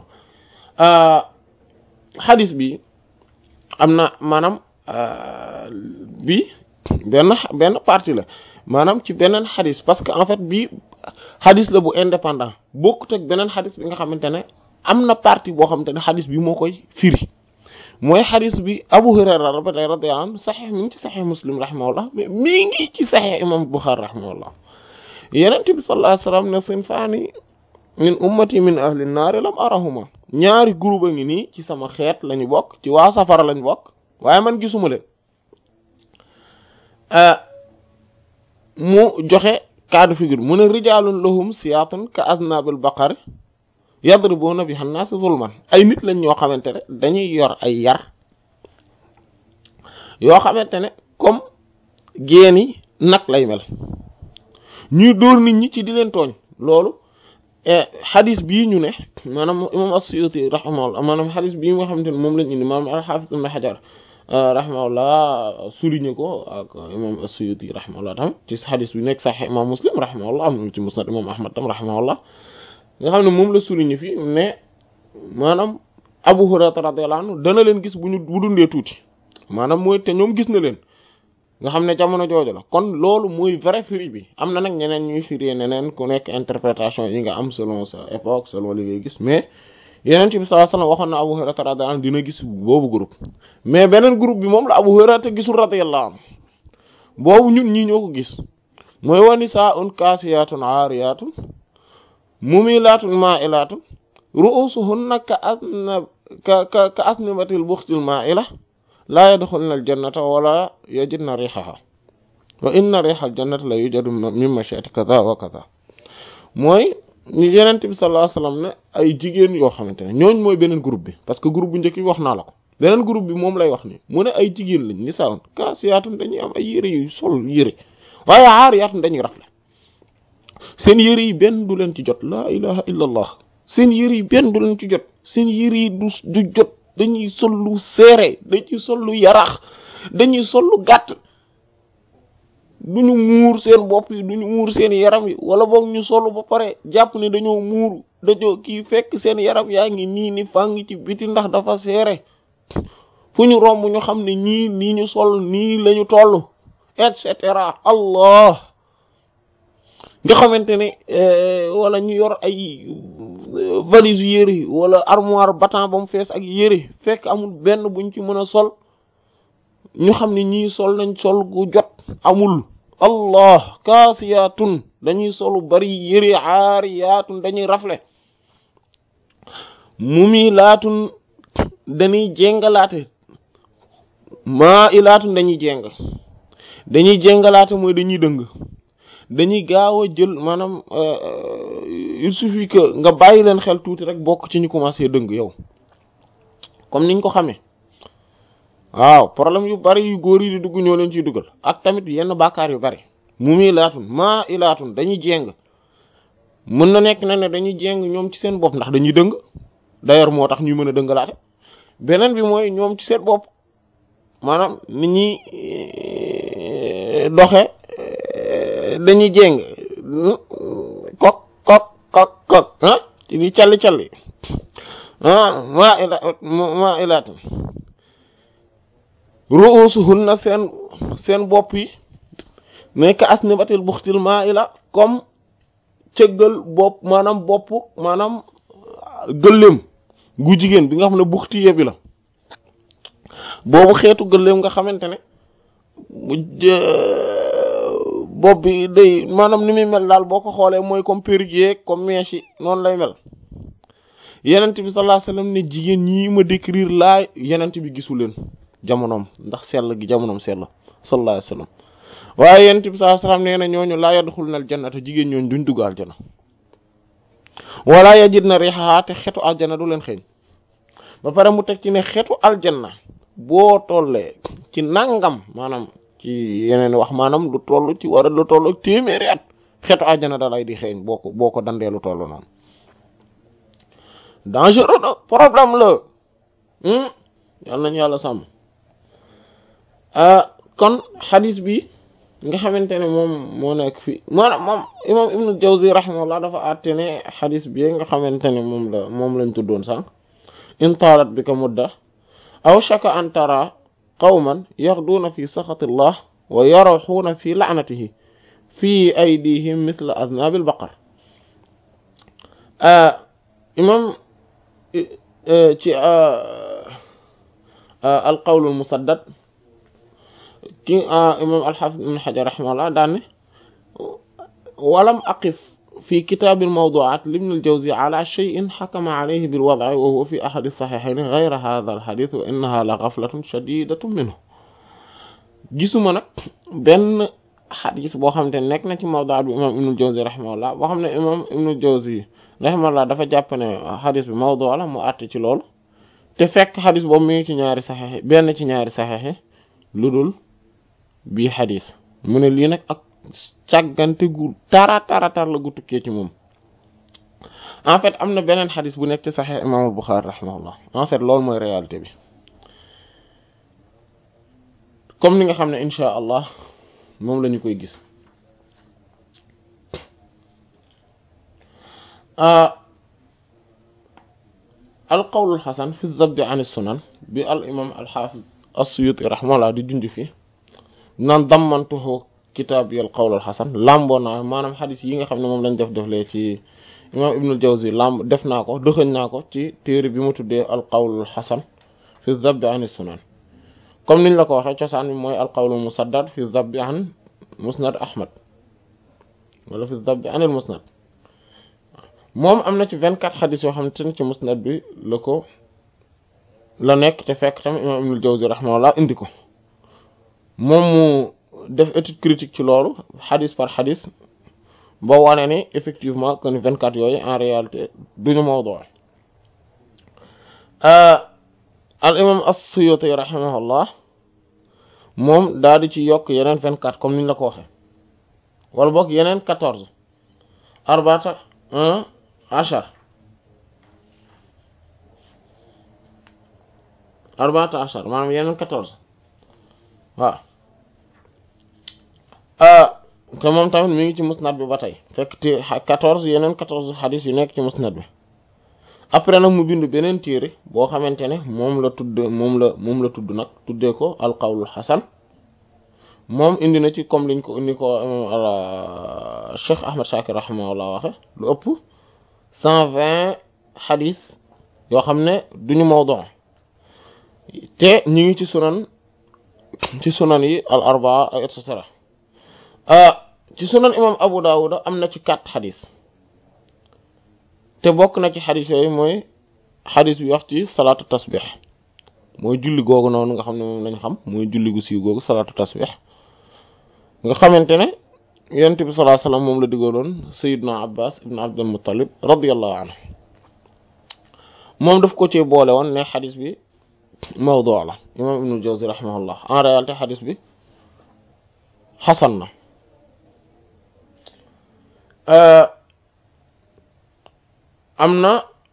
xadis bi am na maanaam bi benn benn partie la maanaam ci beneen xadis parce que en fait bi xadis la bu indépendant bokkut ak beneen xadis bi nga xamante ne am na partie boo xamante ne xadis bi moo koy firi mooy xadis bi Abu Hurayra rabatay radiyallahu anhu saxex mi ngi ci saxex Muslim rahimahullah mais mi ngi ci saxex imam Bukhari rahimahullah Yonent bi sallallahu alayhi wasallam ne sinfaani min ummati min ahli naari lam arahuma ñaari groupe a ngi nii ci sama xeet lañu bokk ci waa safara lañu bokk waaye man gisuma leen mu joxe cas de figure mu ne rijaalun lahum siyaatun ka aznabil baqari yadribuna biha an-nas zulman ay nit lañ ñoo xamante ne dañuy yor ay yar yoo xamante ne comme génn nag lay mel ñuy dóor nit ñi ci di leen tooñ loolu xadis bii ñu ne maanaam imam as-Suyuti rahimahullah maanaam xadis bii nga xamante ne moom lañ indi maanaam al-Hafiz ibn Hajar rahimahullah souligné ko ak imam as-Suyuti rahimahullah tam ci xadis bi nekk Sahih imam Muslim rahimahullah am ci Musnad imam Ahmad tam rahimahullah nga xam ne moom la souligné fii ne maanaam Abu Hurayra radiyallahu anhu dana leen gis bu ñu bu dundee tuuti maanaam mooy te ñoom gis na leen nga xam ne jamono jooju la kon loolu mooy vrai firi bi am na nag ñeneen ñuy firi neneen ku nekk interprétation yi nga am selon sa époque selon li ngay gis mais yeneen ci bi sallallahu alayhi wasallam waxoon na Abu Hurayra radiyallahu anhu dina gis boobu groupe mais beneen groupe bi moom la Abu Hurayra te gisul radiyallahu anhu boobu ñun ñii ñoo ko gis mooy wani saa un kaasiyatun aariyatun mumilatun ma'ilatun ru'usuhunna ka asna ka ka ka asnibatil buxtil ma'ila laa yadxulna aljannata wala yajidna rihaha wa inna riha aljannati la yujadu min mashi'ati kaza wa kaza mooy ñu yenent bi sallallahu alayhi wasallam ne ay jigéen yoo xamante ne ñooñ mooy beneen groupe bi parce que groupe bu njëkk bi wax naa la ko beneen groupe bi moom lay wax ni mu ne ay jigéen lañ ni sawoon kaasiyaatun dañuy am ay yére yu sol yére waaye aariyaatun dañuy rafle seen yére yi benn du leen ci jot laa ilaha illa allah seen yére yi benn du leen ci jot seen yére yi du du jot dañuy sol lu seere dañuy sol lu yarax dañuy sol lu gàtt duñu muur seen bopp yi duñu muur seen yaram yi wala boog ñu solu ba pare jàpp ne dañoo muur dañoo kii fekk seen yaram yaa ngi nii ni fàng ci biti ndax dafa seere fu ñu romb ñu xam ne ñii nii ñu sol nii lañu toll et cetera allah nga xamante ne wala ñu yor ay valise yére wala armoire battant ba mu fees ak yére fekk amul benn buñ ci mën a sol ñu xam ne ñii sol nañ sol gu jot amul allah kaasiyaatun dañuy solu bari yére aariyaatun dañuy rafle mumilaatun dañuy jéngalaate maa ilaatun dañuy jéng dañuy jéngalaate mooy dañuy dëng dañuy gaaw a jël maanaam il suffit que nga bàyyi leen xel tuuti rek bokk ci ñu commencé dëng yow comme niñ ko xamee waaw problème yu bari yu góor yi di dugg ñoo leen ciy dugal ak tamit yenn bàkkaar yu bari mu muy laatun maa ilaatun dañuy jéng mën na nekk na ne dañuy jéng ñoom ci seen bopp ndax dañuy dëng d'ailleurs moo tax ñuy mën a dëngalaate beneen bi mooy ñoom ci seen bopp maanaam nit ñi doxe dañuy jéng kok kok kok kok ah ci di calli calli ah maa ila maa ilaatun ru'usuhunna seen seen bopp yi nekk asnibatil buxtil maa ila comme cëggal bopp maanaam bopp maanaam gëléem gu jigéen bi nga xam ne buxti yebi la boobu xeetu gëléem nga xamante ne bopp bi day maanaam ni muy mel daal boo ko xoolee mooy comme perruque comme mèche yi noonu lay mel yenent bi sallallahu alayhi wasallam ne jigéen ñii ma décrire laa yenent bi gisu leen jamonoom ndax sell gi jamonoom sell sallallahu alayhi wasallam waaye yenent bi sallallahu alayhi wasallam nee na ñooñu laa yadxuluna aljannata jigéen ñooñu duñ dugg aljana wala yajidna rihaha te xetu aljana du leen xeeñ ba pare mu teg ci ne xetu aljanna boo tollee ci nangam maanaam ci yeneen wax maanaam lu toll ci war a lu toll ak téeméeri at xetu aljana da lay di xeeñ boo ko boo ko dandee lu toll noonu dangereux na problème la yàlla nañu yàlla sàmm kon xadis bi nga xamante ne moom moo nekk fii maanaam moom imam ibnu jawzi rahimahullah dafa àtte ne xadis bi nga xamante ne moom la moom lañ tuddoon sànq in taalat bi ka mudda aw shaka an tara qawman yaxduuna fi saxatillah wa yarawxuuna fi laanatihi fi aydihim misla aznaabil baqar imam ci alqawlul musaddad ki imam alxaafis ibn xajar raximahullah daanne walam aqif fi kitaabil mawduaat libn aljawzi ala cheyin xakama alayhi bilwadci wa huwa fi ahadi saxiixayni gayra hada alxadis wa innaha la gaflatun shadidatun minhu gisuma nag benn xadis boo xamante ne nekk na ci mawduaat bi imam ibn aljawzi raximahullah boo xam ne imam ibn aljawzi raximahullah dafa jàpp ne xadis bi mawdu la mu àtte ci loolu te fekk xadis boobu mi ngi ci ñaari saxeex benn ci ñaari saxeex lu dul bii xadis mu ne lii nag ak càggante gu tara tara tar la gu tukkee ci moom en fait am na beneen xadis bu nekk ci saxeex imaamul Buxaari rahimahullah en fait loolu mooy réalité bi comme ni nga xam ne insha allah moom la ñu koy gis alqawlul xasan fi zabbi an sunan bi al imam alxafiz as-Suyuti rahimahullah di junj fi naan dammantuhu kitaab yi al qawlul xasan lamboo naa maanaam xadis yi nga xam ne moom lañ def deflee ci imam ibnul jawzi lamb def naa ko dëxëñ naa ko ci téere bi mu tuddee al qawlul xasan fi zabbi an sunan comme niñ la ko waxee cosaan bi mooy al qawlul musaddad fi zabbi an musnad ahmad wala fi zabbi anil musnad moom am na ci vingt quatre xadis yoo xamante ne ci musnad bi la ko la nekk te fekk tamit imam ibnul jawzi rahimahullah indi ko moom mu def étude critique ci loolu xadis par xadis ba wane ni effectivement que ni vingt quatre yooyu en réalité duñu mawdu al imam as-Suyuti rahimahullah moom daal di ci yokk yeneen vingt quatre comme niñ la ko waxee wala boog yeneen quatorze arbaata un achar arbaata achar maanaam yeneen quatorze waaw te moom tamit mi ngi ci musnad bi ba tey fekk te quatorze yeneen quatorze xadis yu nekk ci musnad bi après nag mu bind beneen téere boo xamante ne moom la tudd moom la moom la tudd nag tuddee ko alqawlul xasan moom indi na ci comme liñ ko indi ko Cheikh Ahmad Shakir rahimahullah waxe lu ëpp cent vingt xadis yoo xam ne duñu mawdu te ñu ngi ci sunan ci sunan yi al arbaa et cetera ci sunan imam Abu Dawud am na ci quatre xadis te bokk na ci xadis yooyu mooy xadis bi wax ci salaatu tasbih mooy julli googu noonu nga xam ne moom lañ xam mooy julli gu siiw googu salaatu tasbih nga xamante ne yonent bi sallallahu alayhi wasallam moom la digaloon Sayyidna Abbas ibn Abdul Muttalib radiyallahu anhu moom daf ko ci boole woon ne xadis bi mawdu la imam Ibn Jawzi rahimahullah en réalité xadis bi xasan na am na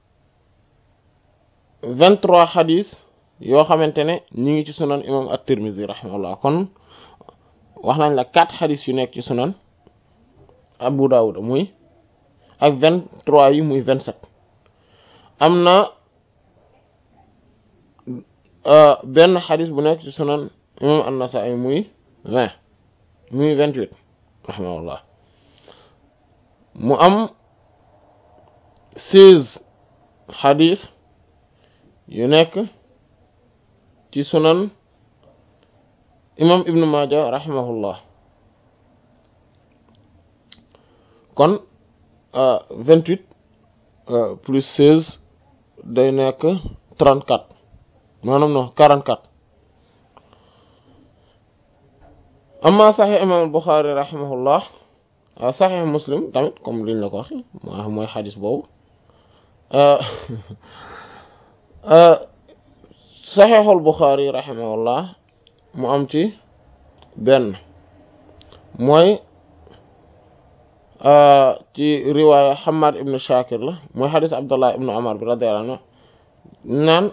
vingt-trois xadis yoo xamante ne ñi ngi ci sunan imam at-Tirmidhi rahimahullah kon wax nañ la quatre xadis yu nekk ci sunan Abu Dawud muy ak vingt-trois yi muy vingt-sept am na benn xadis bu nekk ci sunan imam an-Nasa'i muy vingt muy vingt-huit rahimahullah mu am seize xadis yu nekk ci sunan imam ibnu Maaja rahimahullah kon vingt-huit plus seize day nekk trente-quatre maanaam non quarante-quatre amma saxix imam al-Bukhari rahimahullah waaw saxix Muslim tamit comme liñ la ko waxe mooy xadis boobu saxixul Bukhari rahimahullah mu am ci benn mooy ci riwaaya Hamad ibn Shakir la mooy xadis Abdullah ibn Umar bi radiyallahu anhu naan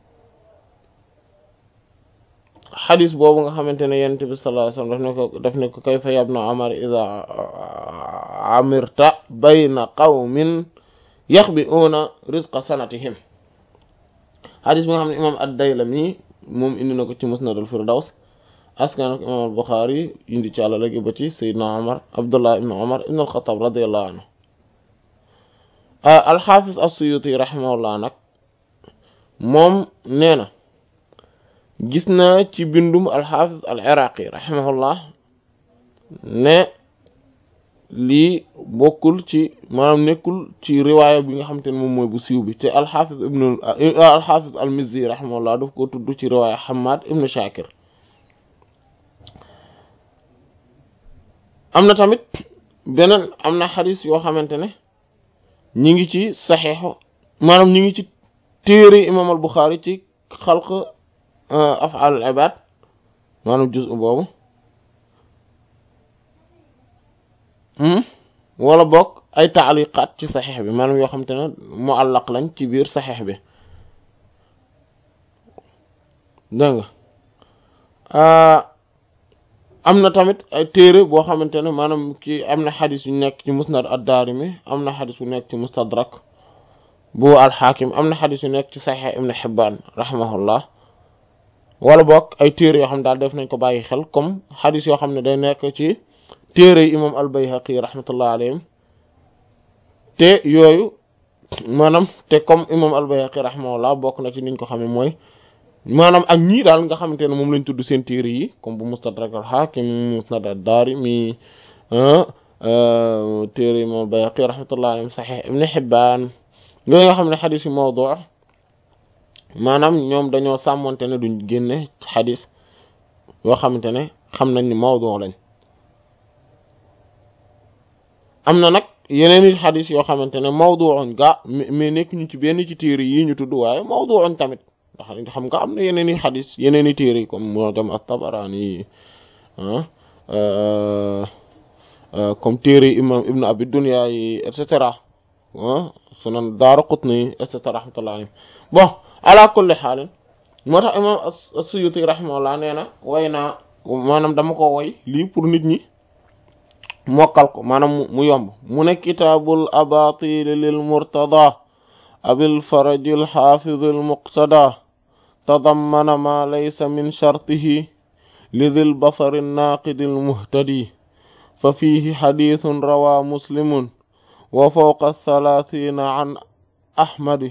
xadis boobu nga xamante ne yonent bi sallallahu alayhi wasallam daf ne ko daf ne ko kayfa yabna Umar iza amirta bayna qawmin yaxbi'una rizqa sanatihim xadis bi nga xam ne imam ad-Daylami moom indi na ko ci Musnad al-Firdaws askan ak imam al-Bukhari indi ci àlla léegi ba ci Seydina Umar Abdullah ibn Umar ibn al-Khattab radiyallahu anhu al-Hafiz as-Suyuti rahimahullah nag moom nee na gis naa ci bindum al-Hafiz al-Iraqi rahimahullah ne lii bokkul ci maanaam nekkul ci riwaaya bi nga xamante ne moom mooy bu siiw bi te al-Hafiz ibn al-Hafiz al-Mizzi rahimahullah daf ko tudd ci riwaaya Hammad ibn Shakir am na tamit beneen am na xadis yoo xamante ne ñi ngi ci saxiixu maanaam ñi ngi ci téere imam al Buxaari ci xalq af'al al ibad maanaam juz boobu wala bokk ay taaliqaat ci saxiix bi maanaam yoo xamante ne muallaq lañ ci biir saxiix bi dégg nga am na tamit ay téere boo xamante ne maanaam ci am na xadis yu nekk ci musnad ad-Daarimi am na xadis yu nekk ci mustadrak bu al-Xaakim am na xadis yu nekk ci Saxiix Ibn Hibbaan rahimahullah wala boog ay téere yoo xam daal def nañ ko bàyyi xel comme xadis yoo xam ne day nekk ci téere yi imam al-Bayhaqi rahmatullah alayhim te yooyu maanaam te comme imam al-Bayhaqi rahimahullah bokk na ci niñ ko xamee mooy maanaam ak ñii daal nga xamante ne moom lañ tudd seen téere yi comme bu mustadrak al-Hakim musnad ad-Darimi téere yi moom Bayhaqi rahmatullah alayhi Sahih Ibn Hibban yooyu nga xam ne xadis yi mawdu maanaam ñoom dañoo sàmmonte ne duñ génne xadis yoo xamante ne xam nañ ni mawdu lañ am na nag yeneen i xadis yoo xamante ne mawdu'un ga mais nekk ñu ci benn ci téere yi ñu tudd waaye mawdu'un tamit ndax xam nga am na yeneen i xadis yeneen i téere yi comme moo dem at-Tabarani comme téere imam Ibn Abi Dunya yi et cetera sunan Daaraqutni et cetera rahmatullahi alayhi bon ala kulli xaalin moo tax imam as-Suyuti rahimahullah nee na way naa maanaam dama ko woy lii pour nit ñi mokkal ko maanaam mu yomb mu ne kitaabul abatil lil murtada abil farajil xaafidil muqtada tadammana ma laysa min shartihi lidil basari naaqidil muhtadi fa fiihi xadiisun rawaa muslimun wa fawqa thalaathiina an ahmadi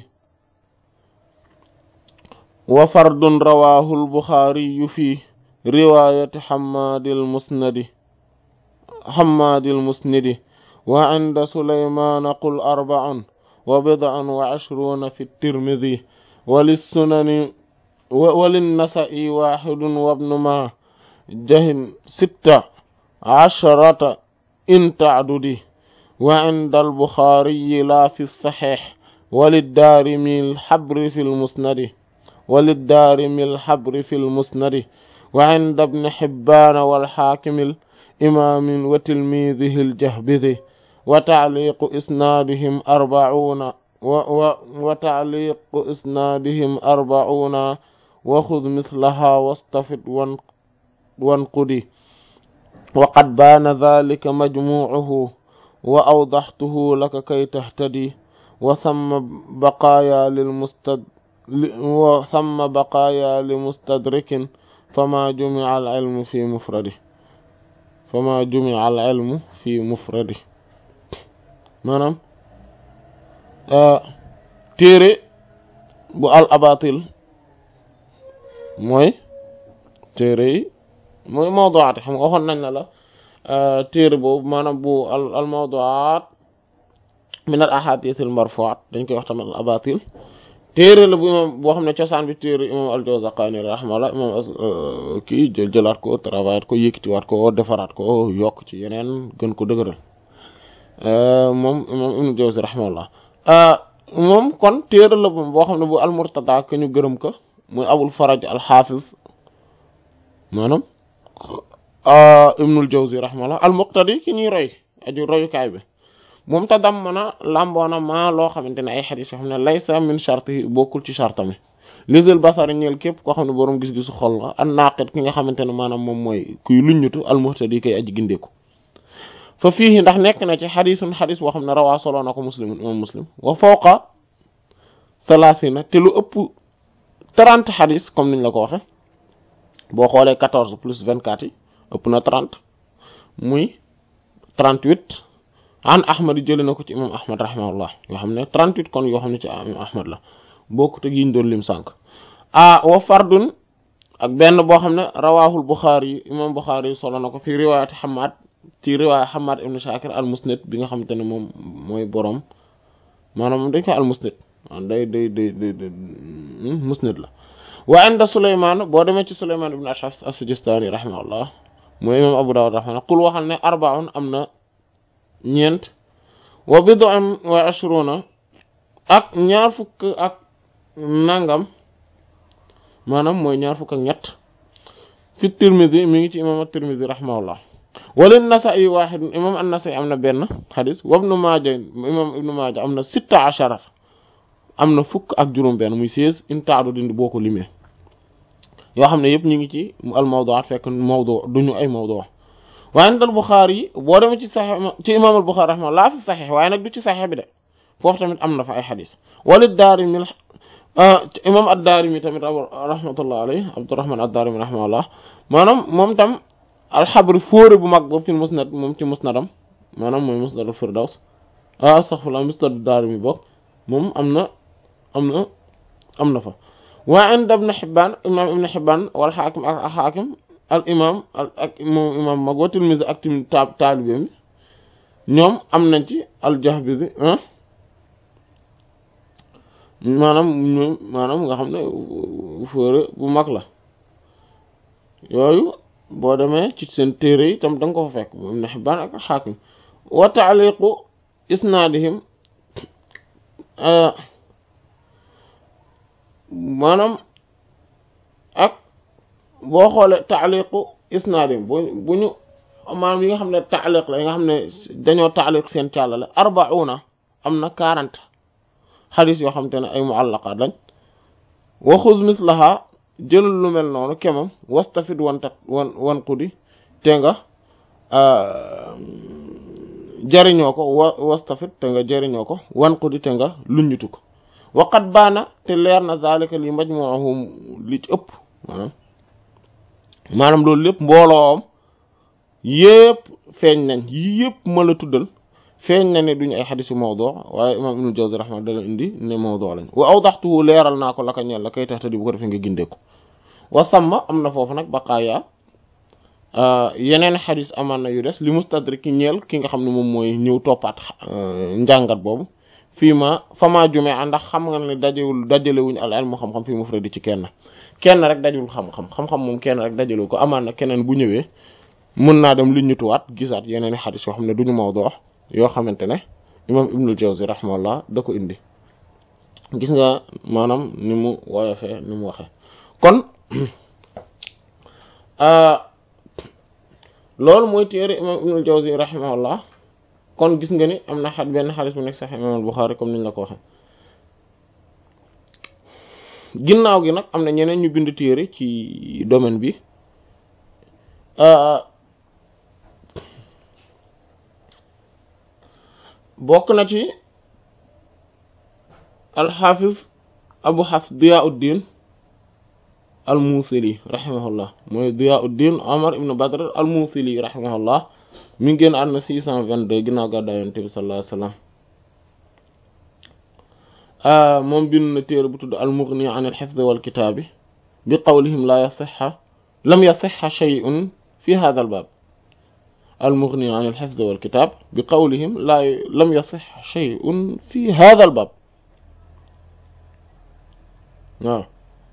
wa fardun rawaahu albuxaariyu fi riwaayati xammaadil musnadi xammaadil musnidi wa cinda suleymaana qul arbacun wa bidcun wa cishruuna fi tirmidi wa lissunani wa linnasa'i waaxidun wa bnu maa jahin sitta casharata in tacdudi wa cinda albuxaariyi laa fi saxiix wa liddaarimi alxabri fi lmusnadi wa liddaarimi alxabri fi lmusnadi wa cinda bni xibbaana walxaakimi imaam wa tilmiidihi aljahbidi wa tacliiqu isnaadihim arbacuuna wa tacliiqu isnaadihim arbacuuna wa xud mislahaa wastafid wanqudi wa qad baana daalika majmuucuhu wa awdaxtuhu laka kay tahtadi wa samma baqaayaa lilmustad wa samma baqaayaa limustadrikin fama jumica alcilmu fi mufradi fama jumica alcilmu fi mufradi maanaam téere bu al abatil mooy téere yi mooy mawduwaat xam nga waxoon nañ na la téere boobu maanaam bu al al mawduwaat min al ahadith al marfuat dañ koy wax tamit al abatil téere la bu imam boo xam ne cosaan bi téere imam al-Jawzaqaani rahimahullah imam kii jël jëlaat ko travaillaat ko yëkkatiwaat ko defaraat ko yokk ci yeneen gën ko dëgëral moom imam ibnu Jawzi rahimahullah moom kon téere la boo xam ne bu al-Murtada ke ñu gërëm ko muy Abul Faraj al-Hafiz maanaam ibnul Jawzi rahimahullah al-Muqtadi ki ñuy roy aju royukaay bi moom ta dam mën a làmboona maa loo xamante ne ay xadis yoo xam ne laysa min charte yi bokkul ci charte mi lisel basari ñeel képp koo xam ne boroom gis-gisu xol la an naqit ki nga xamante ne maanaam moom mooy kuy luññutu almuhtadi kay aji gindeeku fa fii ndax nekk na ci xadisun xadis boo xam ne rawaa soloo na ko muslimun imam muslim wa fawqa thalathina te lu ëpp trente xadis comme niñ la ko waxe boo xoolee quatorze plus vingt-quatre yi ëpp na trente muy trente-huit an ahmad yi jëlee na ko ci imam ahmad rahimahullah yoo xam ne 38 kon yoo xam ne ci imam ahmad la bokkut ak yi ñu doon lim sànq ah wa fardun ak benn boo xam ne rawaahul buxaari yi imam buxaari yi solo na ko fi riwaayati hamad ci riwaaya hamad ibn shakir al musnad bi nga xamante ne moom mooy borom maanaam dañ koy al musnad day day day day musnad la wa inda suleyman boo demee ci suleyman ibn ashas as-sijistani rahimahullah mooy imam abu dawud rahimahullah qul waxal ne arbaun am na ñeent wa bid'un wa ashruna ak ñaar fukk ak nangam maanaam mooy ñaar fukk ak ñett fi tirmidhi mi ngi ci imam at-tirmidhi rahimahullah wala nasa'i wahid imam an-nasa'i am na benn xadis wa ibnu maaja imam ibnu maaja am na sitta ashara am na fukk ak juróom benn muy seize in taadu dindi boo ko limee yoo xam ne yëpp ñu ngi ci al mawdu'at fekk mawdu duñu ay mawdu' waaye nag al Buxaari yi boo demee ci saxex ci imaam al Buxaari raxma laa fi saxex waaye nag du ci saxex bi de foofu tamit am na fa ay xadis wala Daarimi imaam ad-Daarimi tamit rahmatullah alayhi Abdurrahman ad-Daarimi rahmatullah maanaam moom tam alxabri fóore bu mag boobu fi musnad moom ci musnadam maanaam mooy musnad al-Firdaws ah astaghfirullah musnad ad-Daarimi bokk moom am na am na am na fa waa inda Ibn Hibbaan imaam Ibn Hibbaan wal Xaakim ak Xaakim al imam ak moom imam mag wa Tirmidhi ak tim ta taalibe mi ñoom am nañ ci al Jahbizi maanaam ñoom maanaam nga xam ne fóore bu mag la yooyu boo demee ci seen téere yi tam da nga ko fa fekk moom Ibn Hibbaan ak Haakim wa ta'liqu isnaadihim maanaam ak boo xoolee taaliqu isnaadim bu bu ñu maanaam yi nga xam ne taaliq la yi nga xam ne dañoo taaliq seen càllale arbauna am na quarante xadis yoo xam te ne ay muallaqaat lañ wa xuz mislaha jëlal lu mel noonu kemam wastafid wan tat wan wan qudi te nga jariñoo ko wa wastafit te nga jariñoo ko wan ko di te nga luññutu ko waqat baana te leer na zalika li majmu'uhum li ci ëpp maanaam maanaam loolu lépp mbooloom yépp feeñ nañ yi yépp ma la tuddal feeñ na ne duñu ay xadisu mawdu waaye imam ibnul jawzi rahma dala indi ne mawdu lañ wa awdaxtuhu leeral naa ko la ka ñeel la kay tax te di bu ko defee nga gindee ko wa samma am na foofu nag baqaaya yeneen xadis amaan na yu des li mustadrik ki ñeel ki nga xam ne moom mooy ñëw toppaat njàngat boobu fii ma fama jume a ndax xam nga ne dajewul dajalewuñu al ilmu xam-xam fii mufradi ci kenn kenn rek dajul xam-xam xam-xam moom kenn rek dajalewu ko amaan na keneen bu ñëwee mën naa dem li ñutuwaat gisaat yeneen i xadis yoo xam ne duñu mawdu yoo xamante ne imam ibnul jawzi rahimahullah da ko indi gis nga maanaam ni mu woyofee ni mu waxee kon loolu mooy téere imam ibnul jawzi rahimahullah kon gis nga ni am na xat benn xadis bu nekk sax imam al buxaari comme niñ la ko waxe ginnaaw gi nag am na ñeneen ñu bind téere ci domaine bi bokk na ci alxafiz abu xafs diyauddin al musili rahimahullah mooy diyauddin omar ibn badr al musili rahimahullah mi ngi génn àdduna 622 ginnaaw gàddaay yonent bi sallallahu alayhi wasallam moom bind na téere bu tudd al mughni an al hifz wal kitaabi bi qawlihim la yasihha lam yasihha shay'un fi hadha al bab al mughni an al hifz wal kitab bi qawlihim la lam yasihha shay'un fi hadha al bab waaw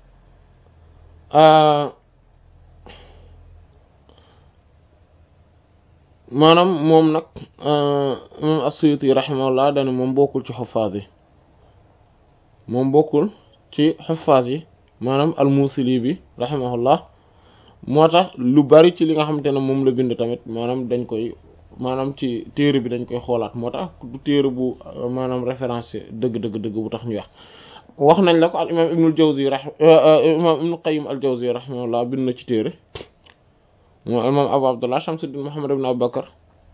maanaam moom nag imam as-Suyuti rahimahullah dane moom bokkul ci xuffaas yi moom bokkul ci xuffaas yi maanaam al-Musili bi rahimahullah moo tax lu bari ci li nga xamante ne moom la bind tamit maanaam dañ koy maanaam ci téere bi dañ koy xoolaat moo tax du téere bu maanaam référence dëgg dëgg dëgg bu tax ñu wax wax nañ la ko al imam ibnul jawzi ra imam ibnul qayyim al jawzi rahimahullah bind na ci téere moom imam abu abdullah shamsuddin muhammad ibn abubakar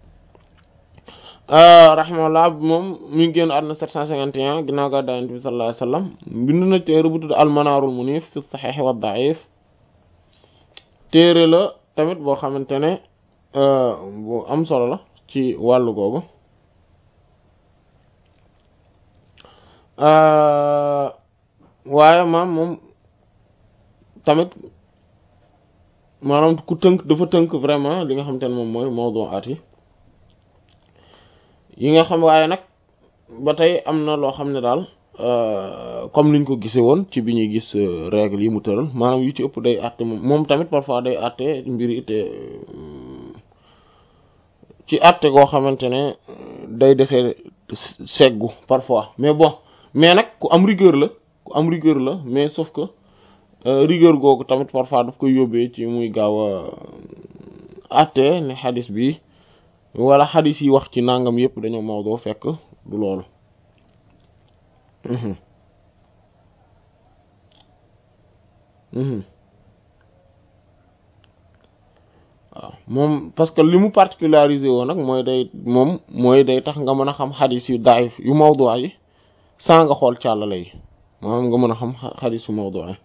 rahimahullah moom mi ngi génn àdduna 751 ginnaaw gàddaay Yonent bi sallallahu alayhi wasallam bind na téere bu tudd al manaarul munif fi sahih wa da'if téere la tamit boo xamante ne bu am solo la ci wàllu googu waaye maam moom tamit maanaam ku tënk dafa tënk vraiment li nga xamante ne moom mooy mawdu'aat yi yi nga xam waaye nag ba tey am na loo xam ne daal comme niñ ko gisee woon ci bi ñuy gis règle yi mu tëral maanaam yu ci ëpp day àtte moom moom tamit parfois day àtte mbir yi te ci àtte goo xamante ne day desee seggu parfois mais bon mais nag ku am rigueur la ku am rigueur la mais sauf que rigueur googu tamit parfois daf koy yóbbee ci muy gaaw a àtte ne xadis bi wala xadis yi wax ci nangam yëpp dañoo mawdoo fekk du loolu waaw moom parce que li mu particularisé woo nag mooy day moom mooy day tax nga mën a xam xadis yu daif yu mawdu yi saa nga xool càllale yi maanaam nga mën a xam xadis yu mawdu yi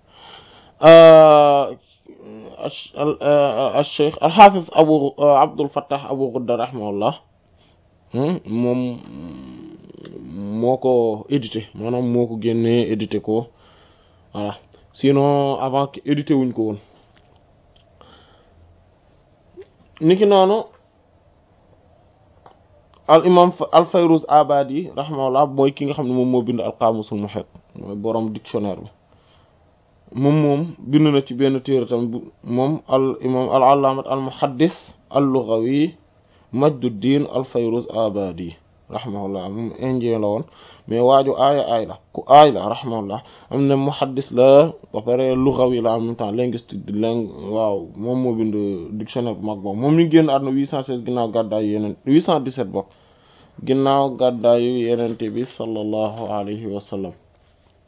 al cheikh al xaafis abu abdul fattah abu ghudda rahimahullah moom moo ko édité maanaam moo ko génnee édité ko voilà sinon avant édité wuñ ko woon niki noonu al imam al fayruz abadi rahimahullah mooy ki nga xam ne moom moo bind al qaamusul muhit mooy borom dictionnaire bi moom moom bind na ci benn téere tam moom al imam al allaamat al muhaddis al lughawi majduddin al fayruz abadi rahimahullah moom indien la woon mais waaju aaya aay la ku aay la rahimahullah am na muhaddis la ba pare lughawi la en même temps linguistique di lang waaw moom moo bind dictionnaire bu mag boobu moom ñu génn àdduna 816 ginnaaw gàddaayu yeneen 817 bokk ginnaaw gàddaayu yenente bi sallallahu alayhi wa sallam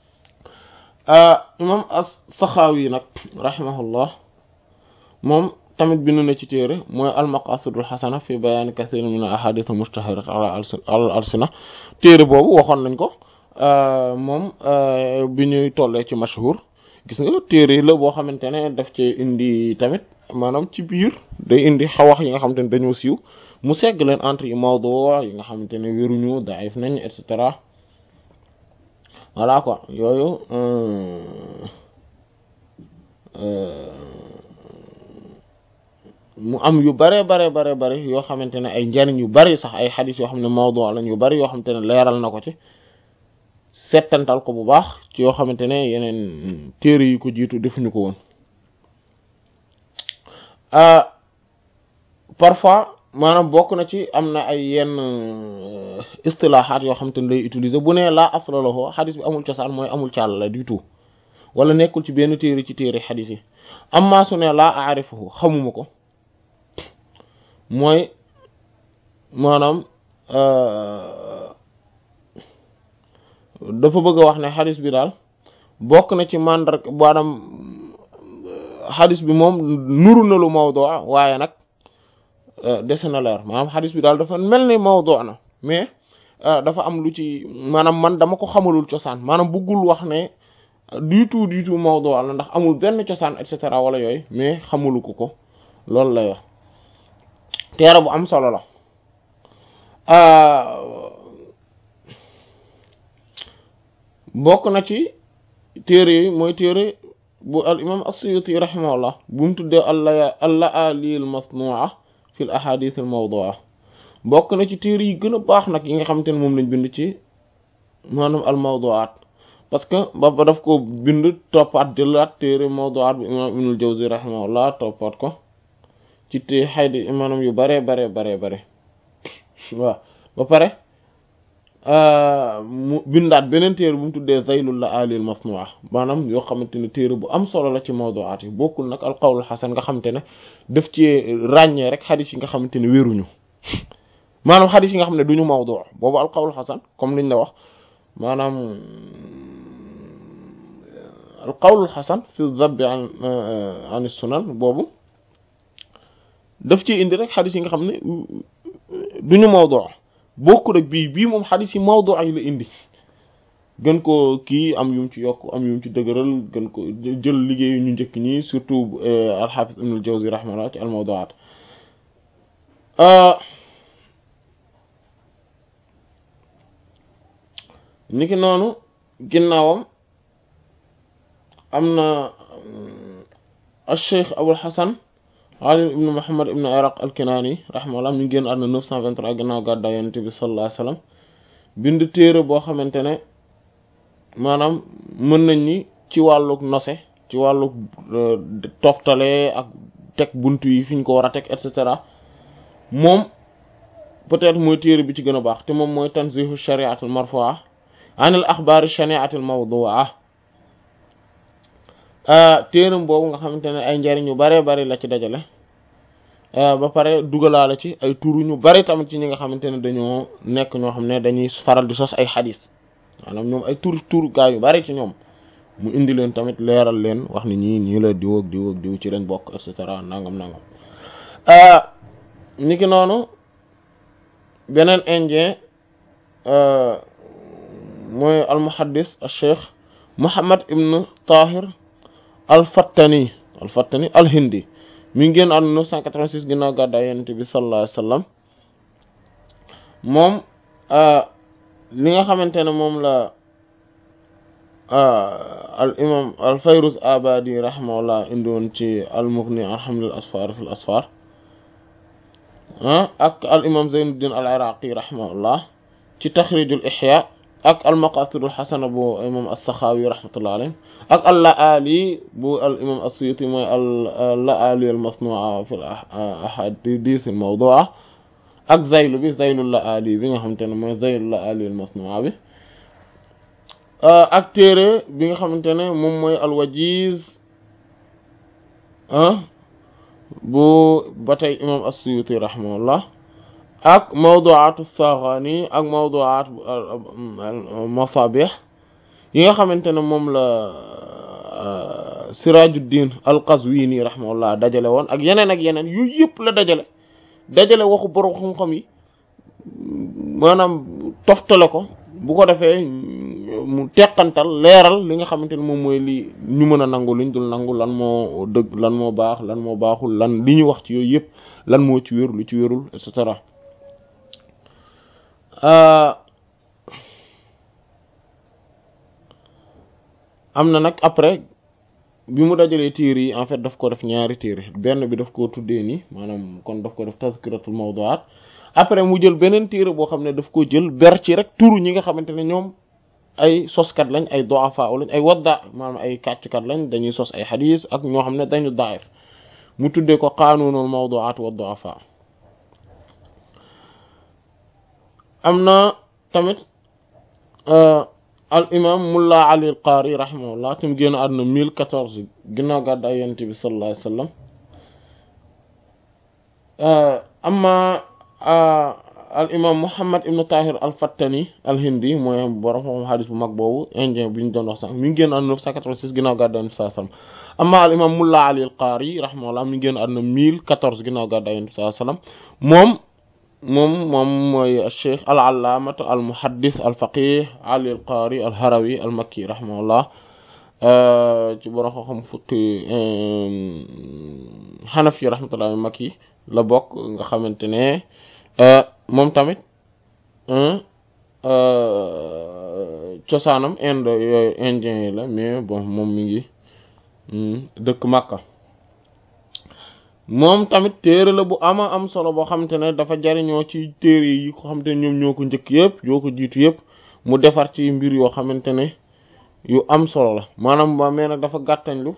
imam as-Saxaawi nag rahimahullah moom tamit bind na ci téere mooy almaqasidul xasana fi bayaani kathir min ahadith mushtaharat ala al alsina téere boobu waxoon nañ ko moom bi ñuy tollee ci mashhur gis nga téere la boo xamante ne daf ci indi tamit maanaam ci biir day indi xawax yi nga xamante ne dañoo siiw mu segg leen entre yi mawdu yi nga xamante ne wéruñu daif nañ et cetera voilà quoi yooyu mu am yu bare bare bare bare yoo xamante ne ay njariñ yu bari sax ay xadis yoo xam ne mawdu lañ yu bari yoo xamante ne leeral na ko ci settantal ko bu baax ci yoo xamante ne yeneen téere yi ko jiitu defuñu ko woon parfois maanaam bokk na ci am na ay yenn istilahaat yoo xamante ne lay utiliser bu ne laa asla lahu xadis bi amul cosaan mooy amul càll la du tout wala nekkul ci benn téere ci téere xadis yi amma su ne laa aarifahu xamuma ko mooy maanaam dafa bëgg a wax ne xadis bi daal bokk na ci mandar maanaam xadis bi moom nuru na lu mawdu waaye nag dese na leer maanaam xadis bi daal dafa mel ni mawdu na mais dafa am lu ci maanaam man dama ko xamalul cosaan maanaam bëggul wax ne du tout du tout mawdu la ndax amul benn cosaan et cetera wala yooyu mais xamulu ko ko loolu lay wax teere bu am solo la bokk na ci téere yi mooy téere bu al imam as-Suyuti rahimahullah bu mu tuddee alla al-la'ali al-masnu'a fi al-ahadith al-mawdu'a bokk na ci téere yi gën a baax nag yi nga xamante ne moom lañ bind ci maanaam al-mawdu'at parce que ba ba daf ko bind toppaat jëlaat téere mawdu'at bu imam Ibnul Jawzi rahimahullah toppaat ko ci té xaydi maanaam yu bare bare bare bare waaw ba pare mu bindaat beneen téere bu mu tuddee zaylul la alil masnua maanaam yoo xamante ne téere bu am solo la ci mawdu'at yi bokkul nag al qawlul xasan nga xamante ne daf ci ràññee rek xadis yi nga xamante ne wéruñu maanaam xadis yi nga xam ne duñu mawdu boobu al qawlul xasan comme liñ la wax maanaam al qawlul xasan fi zabbi an an sunan boobu daf ci indi rek xadis yi nga xam ne duñu mawdu bokk rek bii bii moom xadis yi mawdu ay la indi gën ko kii am yum ci yokk am yum ci dëgëral gën ko jël liggéeyu ñu njëkk ñi surtout alxaafis ibnul jawzi rahimahullah ci al mawduat niki noonu ginnaawam am na al cheikh abul xasan Ali ibn Muhammad ibn Iraq al-Kinani rahimahullah mi ngi génn àdduna 923 gannaaw gàddaay Yonent bi sallallahu alayhi wasallam bind téere boo xamante ne maanaam mën nañ ni ci wàlluk nose ci wàlluk toftale ak teg buntu yi fi ñu ko war a teg et cetera moom peut-être mooy téere bi ci gën a baax te moom mooy tanzihu shari'atul marfu'a anil axbaari shani'atil mawdu'a téeram boobu nga xamante ne ay njariñ yu bare bari la ci dajale ba pare dugalaale ci ay turu ñu bari tamit ci ñi nga xamante ne dañoo nekk ñoo xam ne dañuy faral di sos ay xadis maanaam ñoom ay tur tur gaa yu bari ci ñoom mu indi leen tamit leeral leen wax ni ñii ñii la diw ak diw ak diw ci lañ bokk et cetera nangam nangam niki noonu beneen indien mooy al muhaddis al cheikh Muhammad ibn Tahir al-Fattani al-Fattani al-Hindi mi ngi génn àdduna 986 ginnaaw gàddaay Yonent bi sallallahu alayhi wasallam moom li nga xamante ne moom la al imam al Fayruz Abadi rahimahullah indi woon ci al-Mughni an haml al-asfar fi al-asfar ak al imam Zaynuddin al-Iraqi rahimahullah ci taxrijul Ihya ak al-Maqasidul Hasana bu imam as-Sakhawi rahmatullah alayhi ak al-La'ali bu al imam as-Suyuti mooy al-La'ali al-Masnu'a fi al-ahadith al-mawdu'a ak Zaylu bi Zaylul La'ali bi nga xamante ne mooy Zaylul La'ali al-Masnu'a bi ak téere bi nga xamante ne moom mooy al-Wajiz bu ba tey imam as-Suyuti rahimahullah ak mawdu'at as-Saghani ak mawdu'at masabih yi nga xamante ne moom la Sirajuddin al-Qazwini rahimahullah dajale woon ak yeneen ak yeneen yu yëpp la dajale dajale waxu borom xam-xam yi maanaam toftale ko bu ko defee mu teqantal leeral li nga xamante ne moom mooy li ñu mën a nangu liñ dul nangu lan moo dëgg lan moo baax lan moo baaxul lan li ñu wax ci yooyu yëpp lan moo ci wér lu ci wérul et cetera am na nag après bi mu dajalee téere yi en fait daf ko def ñaari téere benn bi daf koo tuddee nii maanaam kon daf ko def tazkiratul mawdu'at après mu jël beneen téere boo xam ne daf ko jël ber ci rek turu ñi nga xamante ne ñoom ay soskat lañ ay du'afa lañ ay wadda maanaam ay kàcckat lañ dañuy sos ay xadiis ak ñoo xam ne dañu daif mu tuddee ko qanunul mawdu'at wa du'afa am na tamit al imam mulla ali al qaari rahimahullah tam génn àdduna mille quatorze ginnaaw gàddaay yonent bi sallallahu alayhi wasallam amma al imam muhammad ibn tahir al fattani al hindi mooy borom xam hadis bu mag boobu indien bi ñu doon wax sax mi ngi génn àdduna neuf cent quatre-vingt-six ginnaaw gàddaay yonent bi sallallahu alayhi wasallam amma al imam mulla ali al qaari rahimahullah mi ngi génn àdduna mille quatorze ginnaaw gàddaay yonent bi sallallahu alayhi wasallam moom moom moom mooy cheikh al allaamatu al muhaddis al faqih ali al qaari al harawi al makki rahimahullah ci borom xam-xam fukki xanafi rahmatullah al makki la bokk nga xamante ne moom tamit cosaanam inde yooyu indien yi la mais bon moom mi ngi dëkk Makka moom tamit téere la bu ama am solo boo xamante ne dafa jariñoo ci téere yi ko xamante ne ñoom ñoo ko njëkk yëpp yoo ko jiitu yëpp mu defar ci mbir yoo xamante ne yu am solo la maanaam ba mais nag dafa gàttañlu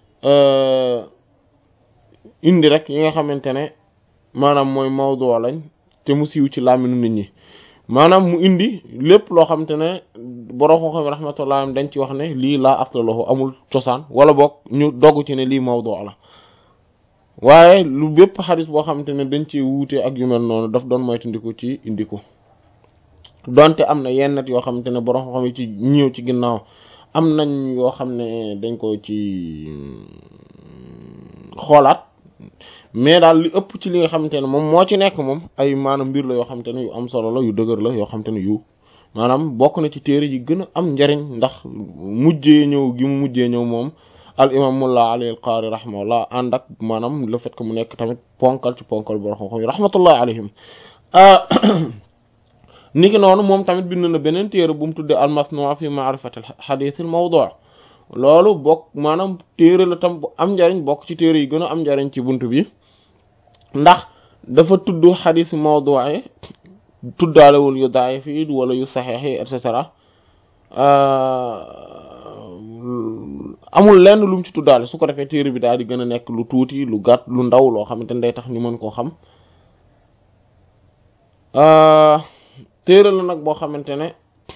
indi rek yi nga xamante ne maanaam mooy mawdu lañ te mu siiw ci làmmiñu nit ñi maanaam mu indi lépp loo xamante ne borom xam xam rahmatullah dañ ci wax ne lii laa aftalahu amul cosaan wala boog ñu dogg ci ne lii mawdu la waaye lu bépp xadis boo xamante ne dañ ci wuute ak yu mel noonu daf doon moytandiku ci indi ko donte am na yenn yoo xamante ne borom xam yi ci ñëw ci ginnaaw am nañ yoo xam ne dañ ko ci xoolaat mais daal li ëpp ci li nga xamante ne moom moo ci nekk moom ay maanaam mbir la yoo xamante ne yu am solo la yu dëgër la yoo xamante ne yu maanaam bokk na ci téere yi gën a am njariñ ndax mujjee ñëw gi mu mujjee ñëw moom al imam mullah ali al qaari rahimahullah ànd ak maanaam le fait que mu nekk tamit ponkal ci ponkal borom xam-xam yi rahmatullah alayhim niki noonu moom tamit bind na beneen téere bu mu tuddee al masnuu fi ma'rifati al hadith al mawdu' loolu bokk maanaam téere la tam bu am njariñ bokk ci téere yi gën a am njariñ ci bunt bi ndax dafa tudd hadith mawdu' yi tuddaalewul yu daif yi wala yu saxiix yi et cetera amul lenn lu mu ci tuddaale su ko defee téere bi daal di gën a nekk lu tuuti lu gàtt lu ndaw loo xamante ne day tax ñu mën koo xam téere la nag boo xamante ne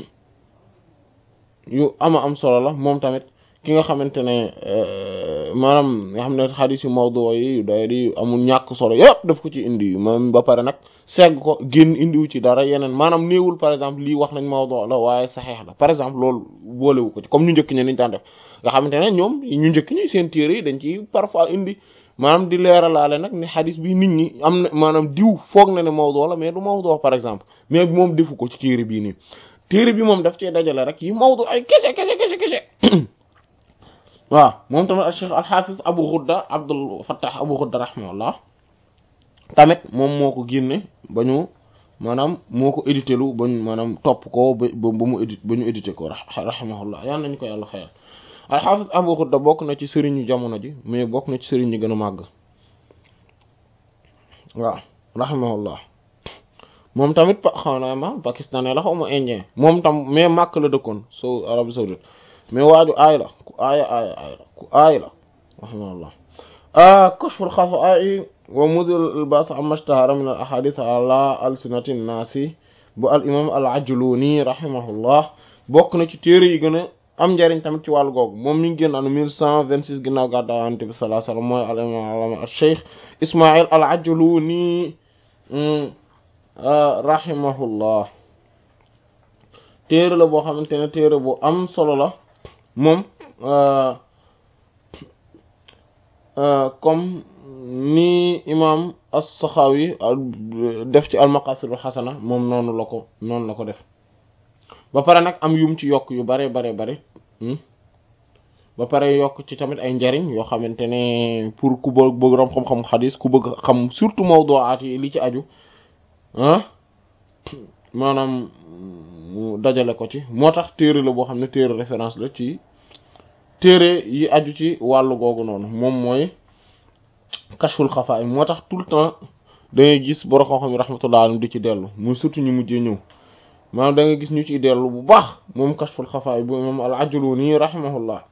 yu ama am solo la moom tamit ki nga xamante ne maanaam nga xam ne xadiis yu mawdu yi yu doy di amul ñàkk solo yépp daf ko ci indi moom ba pare nag segg ko génn indiwu ci dara yeneen maanaam néewul par exemple lii wax nañ mawdu la waaye saxeex la par exemple loolu boolewu ko ci comme ñu njëkk ñe niñ daan def nga xamante ne ñoom ñu njëkk ñi seen téere yi dañ ci parfois indi maanaam di leeralaale nag ne xadis bi nit ñi am na maanaam diw foog na ne mawdu la mais du mawdu par exemple mais moom defu ko ci téere bii nii téere bi moom daf cee dajale rek yi mawdu ay kese kese kese kese waaw moom tamit al cheikh al hafiz abu ghudda abdul fattah abu ghudda rahimahullah tamit moom moo ko génne ba ñu maanaam moo ko édité lu ba ñu maanaam topp ko ba ba mu édité ba ñu édité ko rahimahullah yal nañu ko yàlla xeyal alxaafis abu xudda bokk na ci sëriñu jamono ji mais bokk na ci sëriñ ñi gën a màgg waaw rahimahullah moom tamit pa xaw naa ma pakistanais la xaw ma indien moom tam mais màkk la dëkkoon so arabie saoudite mais waaju aay la ku aaya aaya aay la ku aay la rahimahullah kashful xafaa'i wa mudil bas amma ishtahara min al ahadith ala alsinati nnaasi bu al imam al ajluni rahimahullah bokk na ci téere yi gën a am njariñ tamit ci wàllu googu moom mi ngi génn anu mille cent vingt six ginnaaw gàddaay Yonent bi sallallahu alayhi wasallam mooy al imam al cheikh Ismaïl al Ajluni rahimahullah téere la boo xamante ne téere bu am solo la moom comme ni imam as-Sakhawi def ci al-Maqasidul Hasana moom noonu la ko noonu la ko def ba pare nag am yum ci yokk yu bare bare bare ba pare yokk ci tamit ay njariñ yoo xamante ne pour ku bëgg bëgg rom xam-xam xadis ku bëgg xam surtout mawdu'aat yi li ci aju ah maanaam mu dajale ko ci moo tax téere la boo xam ne téere référence la ci téere yi aju ci wàllu googu noonu moom mooy kashful xafaay moo tax tout le temps da ngay gis borom xam-xam yi rahmatullah alayhi di ci dellu muy surtout ñu mujjee ñëw maanaam da nga gis ñu ciy dellu bu baax moom kashful xafaay bu imam al ajluni rahimahullah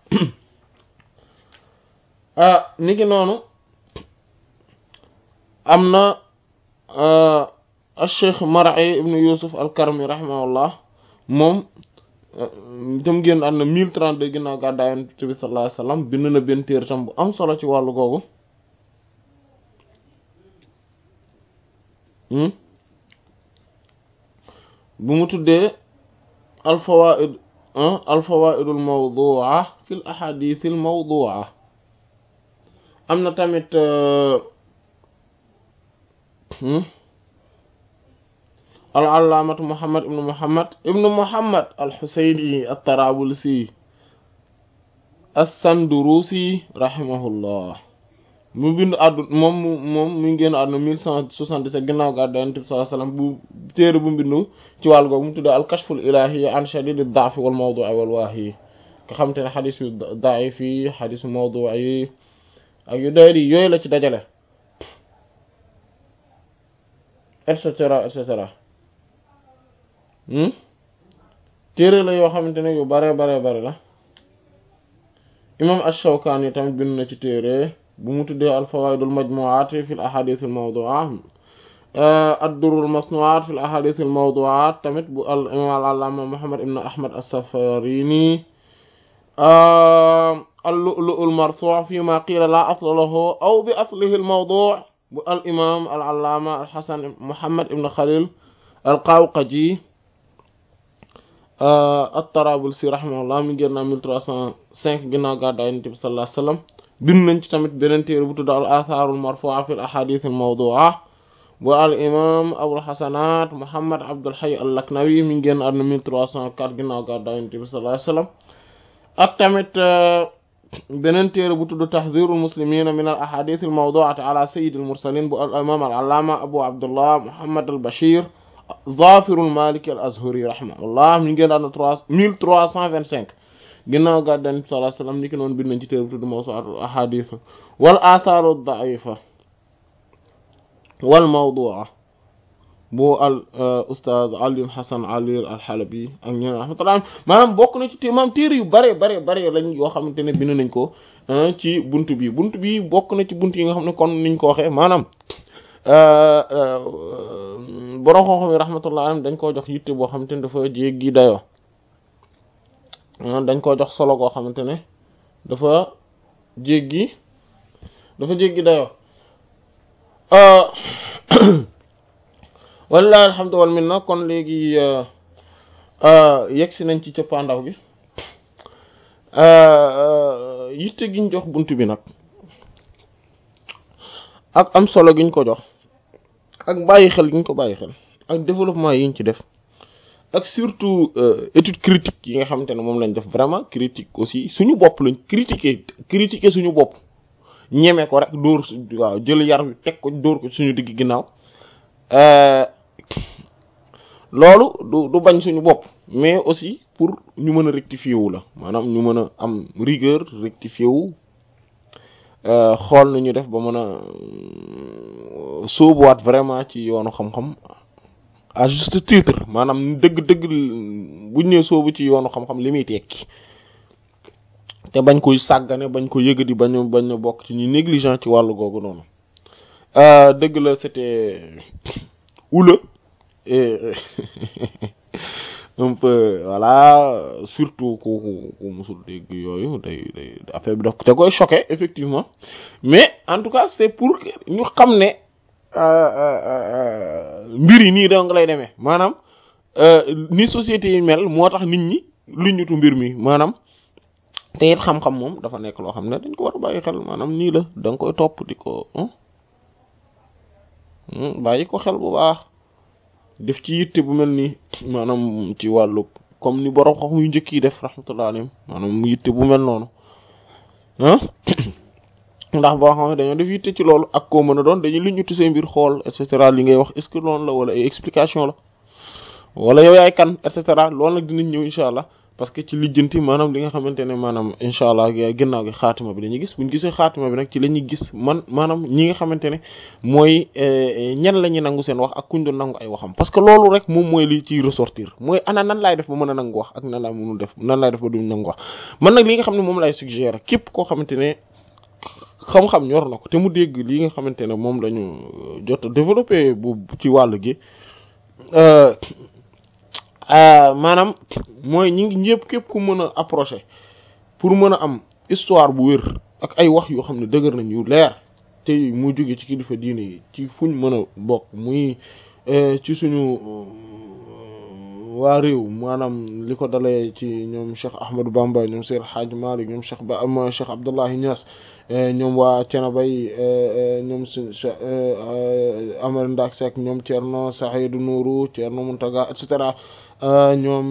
ah ni ki noonu am na al-Cheikh Mar'i ibn Yusuf al-Karmi rahimahullah moom itam génn ànd na mille trente-deux ginnaaw gàddaay Yonent bi sallallahu alayhi wasallam bind na benn téere tam bu am solo ci wàllu googu bu mu tuddee al-fawaa'id al-fawaa'idul mawdu'a fil ahadithil mawdu'a am na tamit al-allaamatu Muhammad ibnu Muhammad ibnu Muhammad al-Husayni at-Tarabulsi as-Sandurusi rahimahullah mu bind àddu moom moom mu ngi génn àdduna mille cent soixante-dix-sept ginnaaw gàddaay Yonent bi sallallahu alayhi wasallam bu téere bu bindu ci wàll googu mu tuddee al-Kashful Ilahi an Shadid ad-Da'f wal Mawdu'i wal Wahi nga xam te ne xadis yu da'if yi xadis yu mawdu' yi ak yu doy di yooyu la ci dajale et cetera et cetera téere la yoo xamante ne yu bare bare bare la imam ash-Shawkani tamit bind na ci téere bu mu tuddee al-fawaid al-majmu'at fi al-ahadith al-mawdu'at ad-durr al-masnu'at fi al-ahadith al-mawdu'at tamit bu al imam al-allama Muhammad ibn Ahmad as-Safarini al-lu'lu' al-marsu' fi ma qila la asla lahu aw bi aslihi al-mawdu' bu al-imam al-allama al-Hasan Muhammad ibn Khalil al-Qawqaji at-Tarabulsi rahimahullah mi génn na 1305 ginnaaw gàddaay Yonent bi sallallahu alayhi wasallam bind nañ ci tamit beneen téere bu tudd al-athar al-marfu'a fi al-ahadith al-mawdu'a bu al-imam Abul Hasanat Muhammad Abdul Hayy al-Laknawi mi génn àdduna 1304 ginnaaw gàddaay Yonent bi sallallahu alayhi wasallam ak tamit beneen téere bu tudd tahdhirul muslimina min al-ahadith al-mawdu'ati ala sayyid al-mursalin bu al-imam al-allama Abu Abdullah Muhammad al-Bashir Zafirul Maliki al-Azhari rahimahullah mi ngi génn àdduna trois mille trois cent vingt cinq ginnaaw gàddaay Yonent bi sallallahu alayhi wasallam ni ki noonu bind nañ ci téere bu tudd mawsu'atul ahadith wal athaaru ad-da'ifa wal mawdu'a bu al ustaaz Ali Hasan Ali al-Halabi ak ñeneen rahmatullah maanaam bokk na ci té maam téere yu bare bare bare lañ yoo xamante ne bind nañ ko ci buntu bi buntu bi bokk na ci buntu yi nga xam ne kon niñ ko waxee maanaam borom xam-xam yi rahmatullah alayhim dañ koo jox yitte boo xamante ne dafa jéggi dayoo dañ koo jox solo goo xamante ne dafa jéggi dafa jéggi dayoo wallahi alhamdu wal minna kon léegi yegg si nañ ci cëppaandaw gi yitte giñ jox bunt bi nag ak am solo giñ ko jox ak bàyyi xel giñ ko bàyyi xel ak développement yiñ ci def ak surtout étude critique yi nga xamante ne moom lañ def vraiment critique aussi suñu bopp lañ critiquer critiquer suñu bopp ñeme ko rek dóor waaw jël yar wi teg ko dóor ko suñu digg ginnaaw loolu du du bañ suñu bopp mais aussi pour ñu mën a rectifier wu la maanaam ñu mën a am rigueur rectifier wu xool nu ñu def ba mën a sóobuwaat vraiment ci yoonu xam-xam à juste titre maanaam dëgg-dëgg buñ nee sóobu ci yoonu xam-xam li muy tekki te bañ koy sàggane bañ ko yëgadi bañ bañ bokk ci ñu négligent ci wàllu googu noonu dëgg la c'était houleux et un peu voilà surtout ku ku musul dégg yooyu day day affaire bi daf te koy choqué effectivement mais en tout cas c'est pour que ñu xam ne mbir yi nii dong lay demee maanaam ni société yi mel moo tax nit ñi lu ñutu mbir mi maanaam te it xam-xam moom dafa nekk loo xam ne dañ ko war a bàyyi xel maanaam nii la da nga koy topp di ko bàyyi ko xel bu baax def ci yitte bu mel nii maanaam ci wàllu comme ni borom xam yu njëkk yi def rahmatullah alayhim maanaam yitte bu mel noonu ah ndax boo xam ne dañoo def yitte ci loolu ak koo mën a doon dañuy lu ñu say mbir xool et cetera li ngay wax est-ce que loolu la wala ay explication la wala yow yaay kan et cetera loolu nag dinañ ñëw incha allah parce que ci lijjanti maanaam li nga xamante ne maanaam incha allah ginnaaw gi xaatima bi dañuy gis buñ gisee xaatima bi nag ci la ñuy gis man maanaam ñi nga xamante ne mooy ñan la ñuy nangu seen wax ak kuñ doon nangu ay waxam parce que loolu rek moom mooy li ciy ressortir mooy ana nan laay def ba mën a nangu wax ak nan laay mënul def nan laay def ba duñ nangu wax man nag li nga xam ne moom lay suggérer képp koo xamante ne xam-xam ñor na ko te mu dégg li nga xamante ne moom lañu jot a développé bu ci wàll gi maanaam mooy ñi ngi ñëpp képp ku mën a approcher pour mën a am histoire bu wér ak ay wax yoo xam ne dëgër nañ yu leer te mu jóge ci kilifa diine yi ci fuñ mën a bokk muy ci suñu waa réew maanaam li ko dalee ci ñoom Cheikh Ahmadou Bamba ñoom Seydou Hadj Malick ñoom Cheikh Ba am Cheikh Abdullahi Niass ñoom waa Thiénaba ñoom suñ Amar Ndak Seck ñoom Thierno Saïdou Nourou Thierno Mountaga et cetera ñoom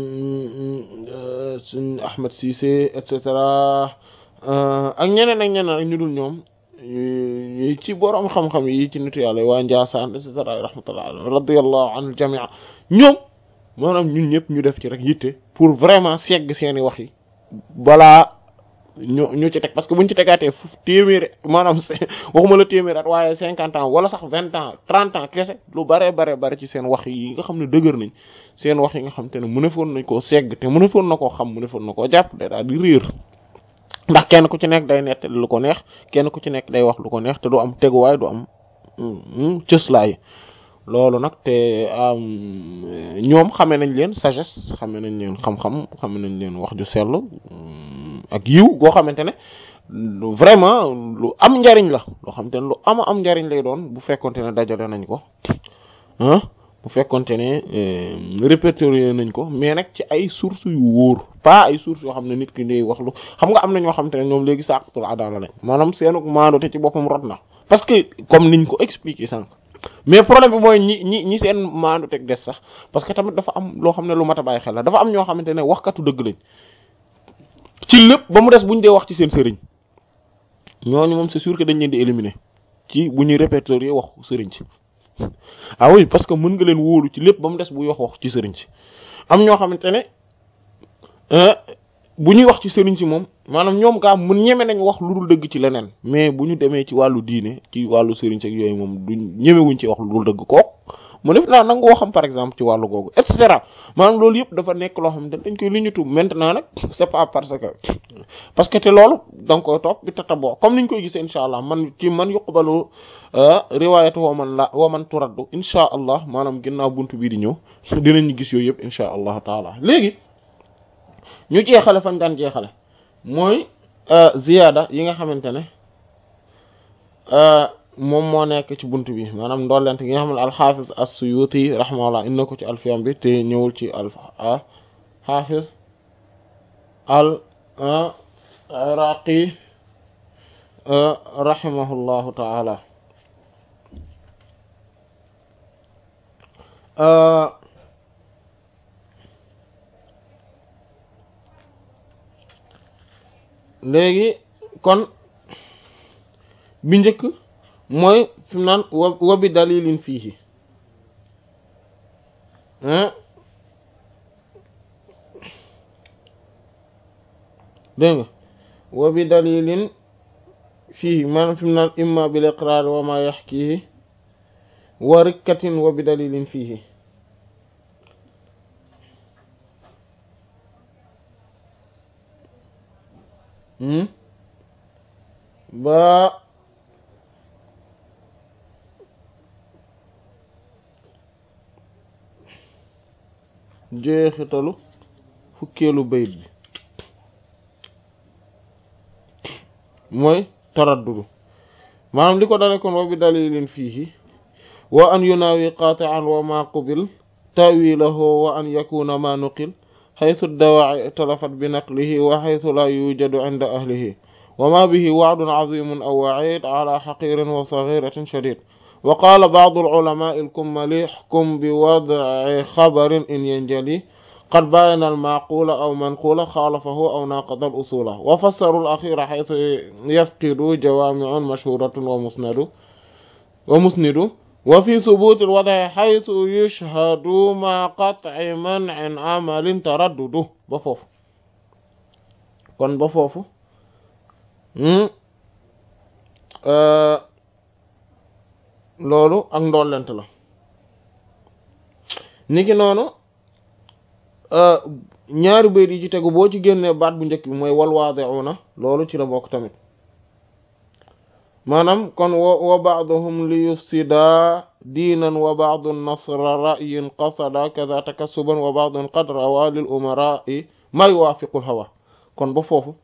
suñ Ahmed Cissé et cetera ak ñeneen ak ñeneen ak ñu dul ñoom ci borom xam-xam yi ci nitu yàlla waa Ndiassane et cetera rahmatullah radiyallahu anil jamia ñoom maanaam ñun ñëpp ñu def ci rek yitte pour vraiment segg seeni wax yi balaa ñu ñu ci teg parce que buñ ci tegaatee fu téeméeri maanaam waxuma la téeméeri at waaye cinquante ans wala sax vingt ans trente ans kese lu bare bare bare ci seen wax yi nga xam ne dëgër nañ seen wax yi nga xam te ne mënefoon nañ koo segg te mënefoon na koo xam mënefoon na koo jàpp day daal di réer ndax kenn ku ci nekk day nettali lu ko neex kenn ku ci nekk day wax lu ko neex te du am teguwaay du am cëslaay loolu nag te ñoom xamee nañ leen sagesse xamee nañ leen xam-xam xamee nañ leen wax ju sell ak yiw goo xamante ne vraiment lu am njariñ la loo xamante ne lu ama am njariñ lay doon bu fekkonte ne dajale nañ ko ah bu fekkonte ne répertorier nañ ko mais nag ci ay sources yu wóor pas ay sources yoo xam ne nit ki day wax lu xam nga am na ñoo xamante ne ñoom léegi saqatul adala lañ maanaam seenu maando te ci boppam rot na parce que comme niñ ko expliquer sànq mais problème bi mooy ñi ñi ñi seen maandu teg des sax parce que tamit dafa am loo xam ne lu mat a bàyyi xel la dafa am ñoo xamante ne waxkatu dëgg lañ ci lépp ba mu des bu ñu dee wax ci seen sëriñ ñooñu moom c'est sûr que dañ leen di éliminer ci bu ñuy répertorier wax sëriñ si ah oui parce que mën nga leen wóolu ci lépp ba mu des buy wax wax ci sëriñ si am ñoo xamante ne bu ñuy wax ci sëriñ si moom maanaam ñoom gaa mun ñeme nañ wax lu dul dëgg ci leneen mais bu ñu demee ci wàllu diine ci wàllu sëriñ si ak yooyu moom du ñemewuñ ci wax lu dul dëgg kook mu def naa nangu waxam par exemple ci wàllu googu et cetera maanaam loolu yëpp dafa nekk loo xam ne dañ koy liñutu maintenant nag c'est pas parce que parce que te loolu da nga koy topp bi tata boo comme niñ koy gisee incha allah man ci man yuqbalu riwaayatu wa man la wa man turaddu incha allah maanaam ginnaaw buntu bii di ñëw dinañ gis yooyu yëpp incha allah taala léegi ñu jeexale fañ daan jeexale mooy ziyaada yi nga xamante ne moom moo nekk ci bunt bi maanaam ndollent gi nga xam ne alxaafis as-Suyuti rahimahullah inna ko ci alfiyam bi te ñëwul ci al xaafis al iraqi rahimahullahu taala léegi kon bi njëkk mooy fi mu naan wa bi dalilin fiihi dégg nga wa bi dalilin fiihi maanaam fi mu naan imma bil iqraar wa ma yaxkihi wa rikkatin wa bi dalilin fiihi ba jeexitalu fukkeelu bayit bi mooy taraddudu maanaam li ko dale kon wa bi dalilin fiihi wa an yunaawi qaati'an wa ma qubil ta'wilahu wa an yakuna ma nuqil xaytu dawaaci talafat bi naqlihi wa xaytu laa yujadu inda ahlihi wa ma bihi wacdun cazimun aw wacid ala xaqirin wa sagiratin shadid wa qaala bacdu alculamaai alkummali ixkum bi wadci xabarin in yanjali qad baayana almacqula aw manqula xaalafahu aw naaqada alusula wa fassaru alaxira xaytu yafqidu jawaamicun mashhuratun wa musnadu wa musnidu wa fi subuuti alwadci xaytu yushhadu ma qatci mancin amalin taraddudu ba foofu kon ba foofu loolu ak ndollent la niki noonu ñaari bayt yi ci tegu boo ci génnee baat bu njëkk bi mooy wal waadi'una loolu ci la bokk tamit maanaam kon wa wa ba'duhum li yufsida diinan wa ba'du nasra ra'yin qasada kaza takassuban wa ba'dun qad rawa lil umara'i ma yuwaafiqul hawa kon ba foofu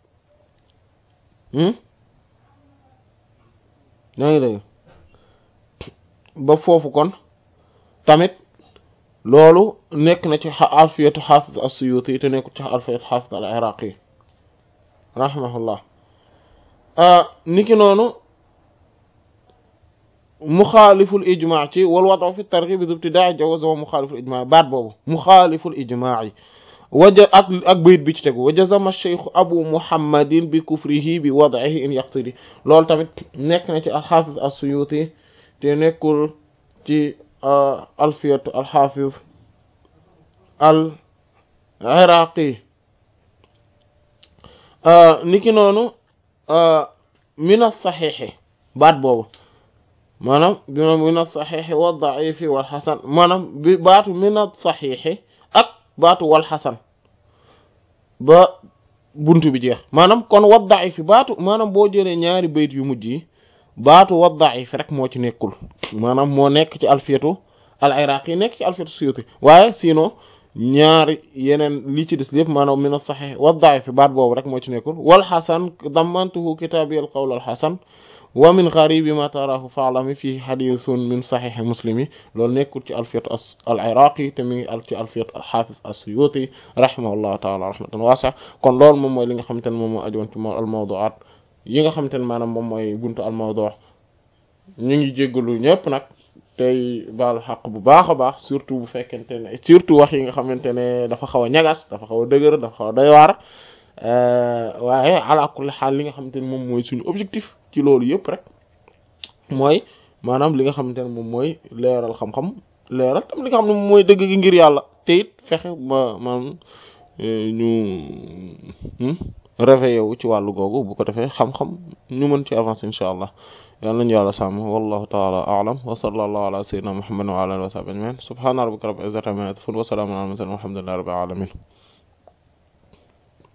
yaa ngi dégg ba foofu kon tamit loolu nekk na ci alfiyatu xaafis as-Suyuti te nekk ci alfiyatu xaafis al-Iraqi rahimahullah niki noonu muxaaliful ijmaa ci wal wadu fi targhib bi ibtidaa jawaz wa muxaaliful ijmaa baat boobu muxaaliful ijmaa yi waja ak ak bayit bi ci tegu wa jazama cheikh abu muhammadin bi kufrihi bi wad'ihi in yaqtidi loolu tamit nekk na ci alxaafis as-Suyuti te nekkul ci alfiyat alxaafis al iraqi niki noonu min as-saxiixi baat boobu maanaam bi min as-saxiixi wa da'ifi wal xasan maanaam bi baatu min as-saxiixi ak baatu wal xasan ba buntu bi jeex maanaam kon wa da'ifi baatu maanaam boo jëlee ñaari bayt yu mujj yi baatu wa da'if rek moo ci nekkul maanaam moo nekk ci alfiyatu al iraqi nekk ci alfiyatu suyuti waaye sinon ñaari yeneen li ci des lépp maanaam min as-sahih wa da'if baat boobu rek moo ci nekkul wal hasan dammantuhu kitabi al qawl al hasan wa min gharibi ma tarahu fa'lami fi hadithun min sahih muslimi loolu nekkul ci alfiyatu al iraqi te mi ngi al ci alfiyatu al hafiz as-suyuti rahimahullahu ta'ala rahmatan wasi'a kon loolu moom mooy li nga xamante ne moom moo ajoon ci al mawdu'at yi nga xamante ne maanaam moom mooy buntu al mawdu ñu ngi jéggalu ñëpp nag tey baalu xaq bu baax a baax surtout bu fekkente ne surtout wax yi nga xamante ne dafa xaw a ñagas dafa xaw a dëgër dafa xaw a doy waar waaye ala kulli xaal li nga xamante ne moom mooy suñu objectif ci loolu yëpp rek mooy maanaam li nga xamante ne moom mooy leeral xam-xam leeral tam li nga xam ne moom mooy dëgg gi ngir yàlla te it fexe ba maanaam ñu réveillé wu ci wàllu googu bu ko defee xam-xam ñu mën ci avancer insha allah yal nañu yàlla sàmm wallahu taala a'lam wa sallallahu ala sayyidina muhammadin wa ala alihi wa sahbihi ajma'in subhana rabbika rabbil izzati amma yasifun wa salamun ala al mursalin walhamdulillahi rabbil alamin